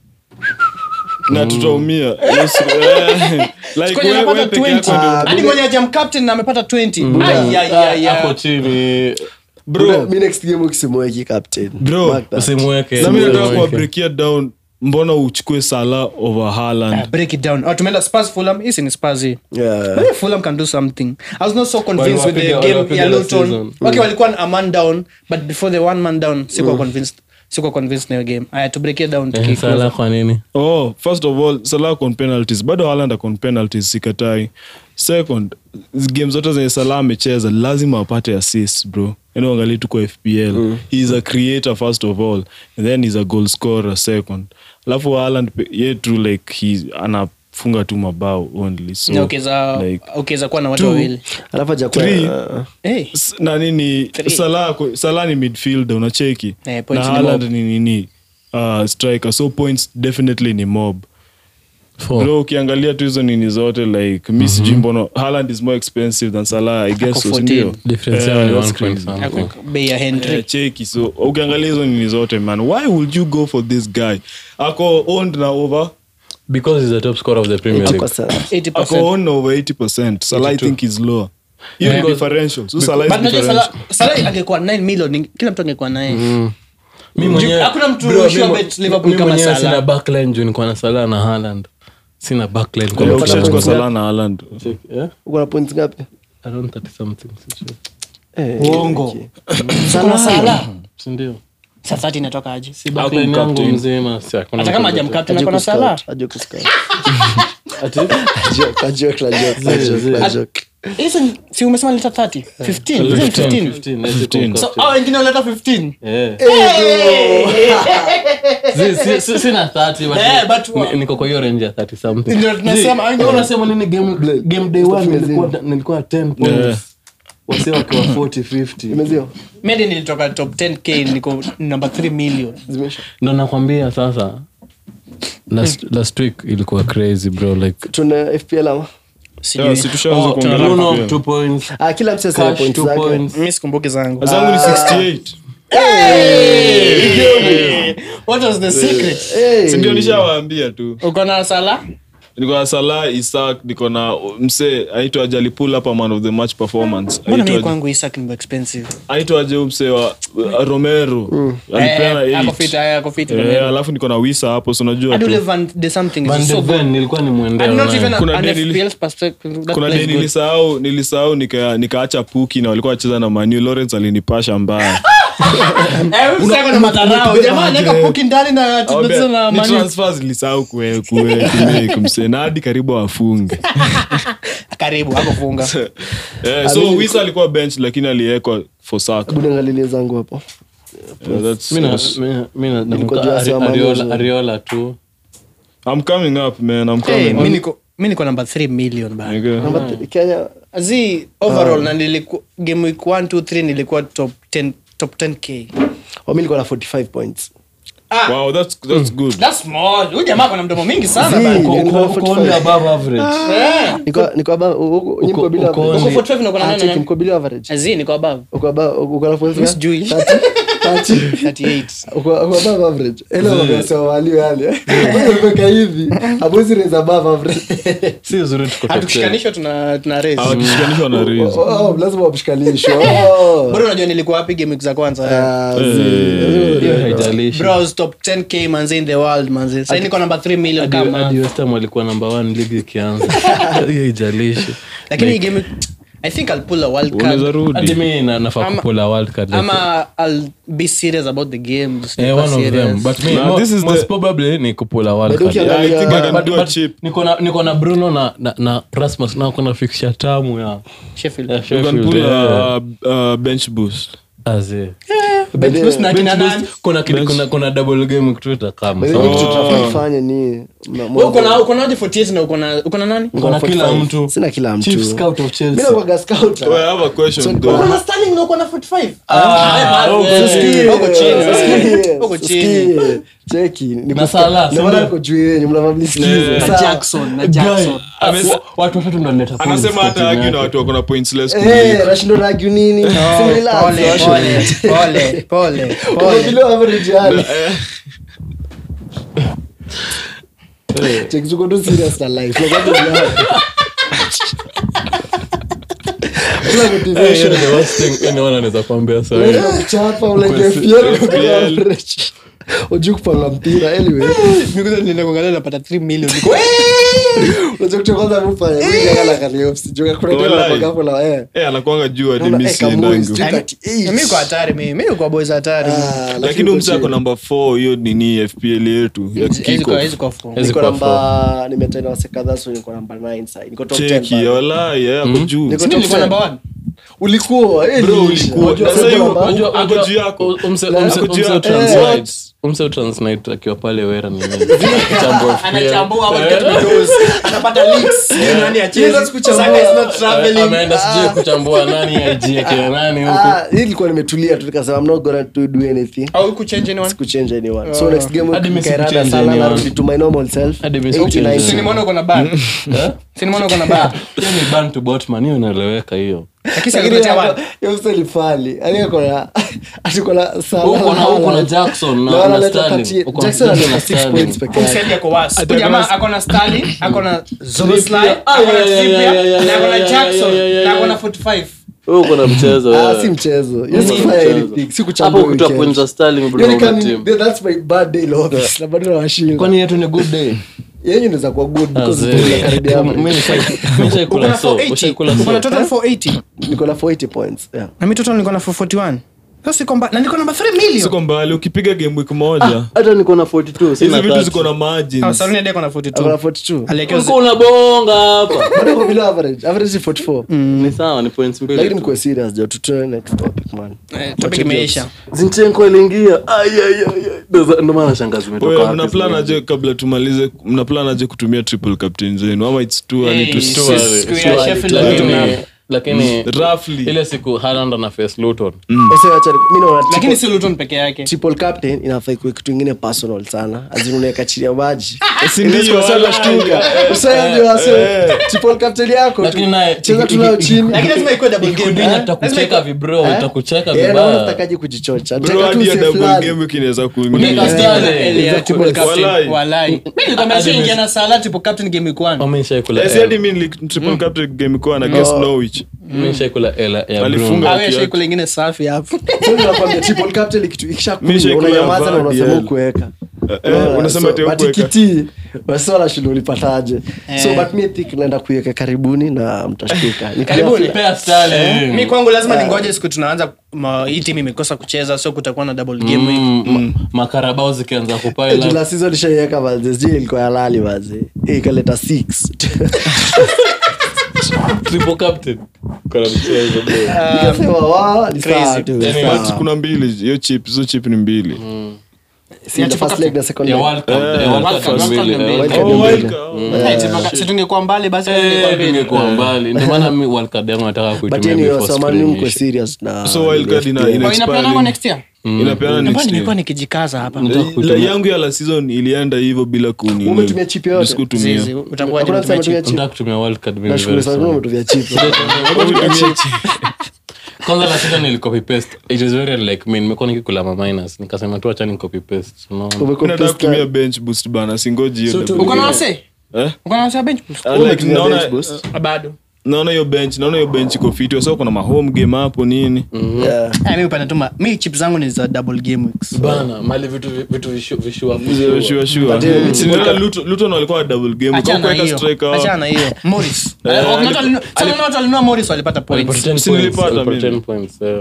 na tutaumia Yes, eh, like siku yenye we- we napata peke yako 20 ndio- hadi mwenye ajam captain na amepata 20 Ai, ai, ai, ai. Hapo chini bro mi next game ukisimweki captain Bro, Mark that. usimweke na mi nataka usimweke. kuwabreakia down mbona uchukue sala over Ah, Haaland break it down oh, tumeenda spurs fulham hisi ni spurs hii Yeah. Maybe Fulham can do something. I was not so convinced with the Waliwapiga- game waliwapiga ya last Luton. season. Okay, walikuwa a man down, but before the one man down, sikuwa convinced. Sikuwa convinced na hiyo game. I had to break it down to Eh, kick Salah kwa nini oh first of all salah on penalties bado Haaland akon penalties sikatai second game zote zenye salah amecheza lazima apate assist bro yani angalie tu kwa fpl he is a creator first of all and then he's a goal scorer second alafu Haaland pe- ye tu like he anafunga tu mabao only so Na ukiweza like, ukiweza kuwa na watu two. wawili. alafu hajakuwa- Three. uh, Hey. S- na nini Three. salah ko- salah ni midfielder unacheki Eh, na points ni Haaland mob. ni nini uh, striker so points definitely ni mob Four. bro ukiangalia tu hizo nini zote like mi sijui mbona Haaland is more expensive than salah i guess so, 14. sindio? Difference Eh, yao ni that's one point crazy. something. Ako- bei ya Henry. Eh, cheki so ukiangalia hizo nini zote man why would you go for this guy ako owned na over because he's the top scorer of the Premier League 80%. 80%. ako owned na over 80 salah i 82. think is lower hiyo ni Because- differential so salah is But unajua differential Salah- Salah angekuwa 9 million, ni- kila mtu angekuwa naye. Mi mwenyewe- Hakuna mtu Bro, sure mi- bet Liverpool mi kama mwenyewe Salah. sina backline juu niko na Salah na Haaland sina backline kwa Yeah, mtu ukishachukua kama- salah na Haaland Check, yeah? uko na points ngapi Around 30 something, si sure. Eh, Uongo. okay. Kuna Salah. Si ndio? Saa 30 inatoka aje? Si backline yangu captain. mzima, si hakuna Hata kama mtu hajam yote. captain Ajua ako na kuscout, Salah. ajua kuscout. Ati? Joke, a joke, a joke, a joke, a joke. Hizo ni- si umesema leta 30? 15. Hizo ni 15. 15, let's say 15. So, captain. hao wengine waleta 15. Eh. Si- si- si- sina 30, but Eh, ni- but- ni- niko kwa hiyo range ya 30 something. Ndio tunasema, Zi, wengine- unasema nini game game day one nilikuwa nilikuwa 10 Yeah. points wase wakiwa 40 50 imezio medi nilitoka top 10k niko number 3 million zimeisha ndo nakwambia sasa last, last week ilikuwa crazy bro like tuna fpl ama Yeah, si tushaanza Oh, kuongelea tuna- Bruno, FPL. two points ah, kila mtu asema Cash, points two zake points mi sikumbuki zangu zangu ni 68 what was the secret Hey. sindio nishawaambia tu uko na sala niko na salah isak niko na msee aitwa ajali pull up a man of the match performance mbona mimi Aitwa- kwangu isak ni expensive aitwaje huyu msee wa uh, romero alipeana Eh, ako eight. fit, eh, ako fit, Eh, Romero. alafu niko na wisa hapo so unajua Hadi tu ule Van de something is Van de so good. Ven nilikuwa ni mwendea And not naye. even a- Kuna an day nili- FPL perspective, that kuna plays de good. nilisahau nilisahau nika- nikaacha puki na walikuwa wacheza na manu lawrence alinipasha mbaya Eh, huyu msako na madharau. Jamaa anaweka puki ndani na tunacheza na Ni Man U. transfers nilisahau kue- kue- kumake msee na hadi karibu afunge karibu hakufunga Eh, so wisa alikuwa bench lakini aliekwa for saka Hebu niangalilie zangu hapo Yeah, that's- Mi na- that's- mi na- mi na- Nilikuwa nakumbuka juu ya Ari- Sama Ariola- Moses. ariola tu I'm coming up man I'm coming Eh, up. mi niko- mi niko number 3 million bana. Okay. namba th- kenya zi overall na niliku, game week 1 2 3 nilikuwa top 10 top 10k wami nilikuwa na 45 points ah, Wow, that's that's good. that's small huyu jamaa kuna mdomo mingi sana Zii, bana. niko- Uko- niko na uko 45. only above average. Eh, Niko- niko aba- u- u- nyinyi mko below uko average. only- uko 45 na uko na Ah, nani cheki, nani? mko below average. zi niko above Uko aba- uko na points Mi ngapi? sijui. 30? 30? 38 Uko- uko above average. Ele wamesema walio yale. Umeweka hivi Hamwezi raise above average. Si uzuri tuko top 10. hatukishikanishwa tuna tuna raise Hawakishikanishwa na raise. Oh, oh, lazima wapishkanishwe. Oh. bado unajua nilikuwa wapi game week za kwanza Ah, zi- Hiyo haijalishi. bro I was top 10k manze in the world manze sasa niko number 3 million Hadi- kama hadi West Ham walikuwa number one ligi ikianza hiyo haijalishi lakini hii game week, i think i'll pull a wild Unaweza card rudi. hadi mi na- nafaa Ama- kupula world card like- ama i'll be serious about the game just Eh, super one of serious. them but me Nah, mo- this is most the- probably ni kupula world But card ukiangalia- Yeah, I think I But- can but- do a but chip. niko na- niko na bruno na, na, na rasmus na kuna fixture tamu ya Sheffield. ya You can Sheffield, pull yeah. a, uh, bench boost. Aze. Bench boost na kina Bench nani? boost, kuna kid- kuna- kuna double game kutuita kama By the way, kitu tunafaa ifanye ni mna- Wewe uko na uko na hadi 48 na uko na uko na nani Kuna kila 45. mtu. Sina kila mtu. Chief scout of Mimi Chelsea. nakuwaga scout. Oh, I have a question So, though. uko na Sterling na uko na 45 Ah, eh, okay. Usikie. Uko chini, Usikie, usikie. Uko chini. usikie. Cheki, ni Na kusikia- Salah, ndio si maana ndio? niko juu yenyu, mnafaa mnisikize. na Sawa. Jackson na Jackson Amesa- watu watatu ndo wanaleta points anasema kwa hata timu argue na yake. watu wako na points less Eh, kuliko. nashindwa na argue nini? Si relax, pole washo. pole pole pole Uko pole below average yani. Cheki, tuko tu serious na life. Like, what is life? Kuna Eh, hiyo motivation. ni the worst thing anyone anaweza kuambia sahi. Unajua kuchapa, unajua FPL, uko below average. Hujui kupanga mpira anyway mikuza nilienda kuangalia napata 3 million Niko, unajua kitu cha kwanza mfanya mimi kama Kariofsi jua kuna tena Wallahi. kwa hapo la eh Eh, anakuanga juu hadi Unaona, mi eh, Kamui, siendangu. sijui 38. mimi kwa hatari mimi mimi kwa boys hatari Ah, lakini uko umse ako chini. namba 4 hiyo nini fpl yetu ya Hizi kiko kwa hizi kwa phone. Hizi niko kwa namba nimetaina wase kadhaa so niko namba 9 sasa niko top 10 cheki bado. walai eh, ako juu Niko Mimi top nilikuwa 10. number 1 ulikuwa eh, Bro, nilisha. ulikuwa. Unajua Sasa sasa hiyo- namba- Unajua- Ako unajua- juu yako. umse- Ako umse- juu umse yako. Transnight. Umse Transnight akiwa pale wera ni nini? Chambo of fear. anachambua what get me those anapata leaks you know ni achezi Yes, kuchambua. Saka is not Eh, traveling ameenda sijui kuchambua nani IG akina nani huku Ah, hii ilikuwa nimetulia tu nikasema i'm not gonna to do anything au kuchange anyone kuchange anyone so next game Hadi mimi nikairada sikuchange sana anyone. narudi to my normal self Hadi mimi 89. sikuchange si nimeona uko na bar Eh? si nimeona uko na bar hiyo ni ban to botman hiyo inaeleweka hiyo lakini si Lakini alikuletea hapo- one hiyo msee ni fali. Yaani ako na- ati ako na Salah, Uko na- uko na Haaland. Jackson na- Na na wanaleta Sterling. 38. Uko na Jackson Jackson analeta na six Sterling. points peke yake. Kumsaidia kwa was. Huyu jamaa ako na Sterling, ako na Zoboslai, Trippier. Ah, ako na yeah, yeah, Trippier, yeah, yeah, na ako na yeah, Jackson, yeah, yeah, na ako yeah. na 45. Wewe uko na mchezo Ah, wewe. si mchezo Hiyo Ni si kufanya mchezo. anything. Si kuchambua Hapo kutoa weekend. points za Sterling Hiyo bro ni na kama- team. that's my bad day in office. Na bado nawashinda. kwani yetu ni good day Yenyu inaweza kuwa good because Azee. it's karibia average. Mimi nishai- mimi nishaikula Uko na so, 480. ushaikula Uko na so. total 480. Niko na 480 points. Yeah. Na mi total niko na 441. Sasa siko mba- na niko namba 3 million. siko mbali ukipiga game week moja hata niko na 42 hizi sina vitu 30. ziko na Ah, margins Saluni hadi ako na Ako na 42. 42. Aliwekewa Ulikuwa unabonga hapa Bado uko below average. Average ni 44. ni sawa ni points mbili Lakini tu. mkuwe serious, jo. Tutoe next topic, man. Eh, topic imeisha. zinchenko iliingia Ai, ai, ai, ai. Ndo- ndo maana shangazi imetoka Wewe, wapi mna plan sasa? aje kabla tumalize mna plan aje kutumia triple captain zenu ama it's too early to Hey, say? siku ya Too early, Sheffield too early. tuna- lakini roughly ile siku Haaland ana face Luton Wase wacha mi naona lakini triple- si luton peke yake triple captain inafaa kuwe kitu ingine personal sana azinunaweka chini ya maji Si ndio, shtuka triple captain yako tu. Lakini naye- cheza tu nayo chini lakini lazima ikuwe double game Ikudini eh? atakucheka vibro itakucheka Eh, naona vibaya unatakaje kujichocha bro Cheka tu hadi ya safe double land. game week inaweza Unaweka kuingia Sterling. Elia, Exactly. triple captain. Walai. Walai. Mimi nilikwambia Hadi si ingia Messi. na Salah triple captain game week one. Wameshaikula Eh, si L. hadi mi nili- triple captain game kwa na guess Norwich Wameshaikula L ya Alifunga. Bruno. Ah, wewe Kiatu. shake lingine safi hapo So nakwambia triple captain ikitu- Mi ikishakunywa, shaikula unanyamaza na ya unasema VAR. ukuweka Eh, eh, unasema ati hukuweka. matikiti wasiwala shule ulipataje so but mi think naenda kuiweka karibuni na mtashtuka Ni Karibuni. Pea Sterling. mi kwangu lazima ningoje siku tunaanza ma- hii timu imekosa kucheza so kutakuwa na double game week Mm, ma- makarabao zikianza Eh, kupile jula season ishaiweka manze sijui ilikuwa ya lali manze Eh, ikaleta six triple captain Kuna mchezo, bro. nikasema wa ni sawa crazy. tu Yani, sawa. But kuna mbili hiyo chip hizo chip ni mbili Si the first leg na second Ya leg. World Cup, Eh, ya World World Cup Cup, mbili, World Cup eh, mbili. World Oh, Cup World mbili. Cup. Eh, tupaka- si tungekuwa mbali basi tungekuwa Eh, mbele. tungekuwa mbali ndio maana mi World Cup yangu nataka but kuitumia yani before wasamani screen mko iishe. serious na So wild card ina- FPL. ina- Oh, inapeanangwa expiring. next year inapeana Ndio next maana nimekuwa year. nikijikaza hapa Nataka La kuitumia- yangu ya la season ilienda hivyo bila kuni Umetumia chip yote? Sikutumia. Zizi, utakuwa Hakuna umetumia kusema chip. tumia chip. nataka kutumia World Cup mimi nashukuru very sana soon. umetumia chip kwanza la sita nilicopy paste it is very like me nimekuwa nikikula ma minus nikasema tu acha ni copy paste unaona Umecopy nataka paste kutumia bench boost bana singoji hiyo So double uko na game. wase Eh? uko na wase wa bench boost? Ah, like, Umetumia naona- bench boost? Ah, bado naona hiyo bench naona hiyo bench iko fiti so kuna mahome game hapo nini Yeah. Ah, mi upenda tu ma- mi chip zangu ni za double game weeks bana mali vitu vitu vishu- vishua Sure, sure, sure. But, eh, Si niliona Luton- Luton walikuwa na double game Achana Kwa kuweka hiyo. striker Achana na hiyo morris Eh, Eh, ali- watu walinunua- sasa unaona watu walinunua morris walipata Walipata points 10 Si points, nilipata walipata mimi. 10 points, eh.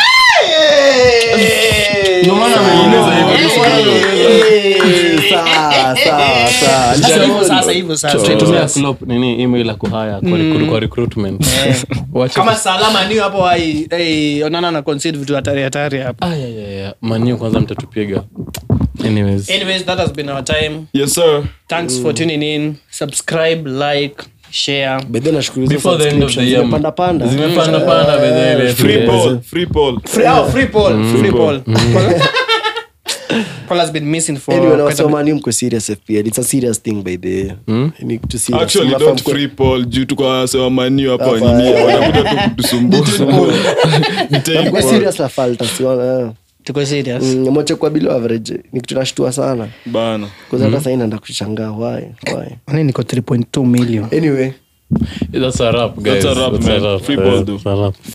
Ndio maana ameuliza hivyo. Eh, sawa, sawa, sawa. Sasa hivyo sasa hivyo sasa Tutumia Klopp, nini email ya kuhaya kwa recru- kwa recruitment Wacha kama salama niyo hapo ai- ai, onana na concede vitu hatari hatari hapo Ah, yeah, yeah, yeah. maniu kwanza mtatupiga anyways anyways that has been our time yes sir thanks for tuning in subscribe like share By the way, nashukuru hizo before the end of the subscriptions year zimepanda panda. zimepanda panda by the way. free Yeah. ball free ball free, oh, free poll free poll. poll Paul has been missing for Anyway, na quite a bit. wasema ni mko serious FPL. It's a serious thing by the way. Ni kitu serious. actually Mnafaa don't mkuwe- free ball juu tuko sewa maniu hapa Hapa, nini eh. wanakuja tu kutusumbua Ni take mkuwe ball. serious na falta, siona, tuko serious eh. Mm, moche kwa below average ni kitu nashtua sana bana Kwanza hata sasa inaenda kushangaa why why Kwani niko 3.2 million anyway That's a wrap, guys. That's a wrap, That's a man. wrap. Free ball, Eh, though. that's a wrap.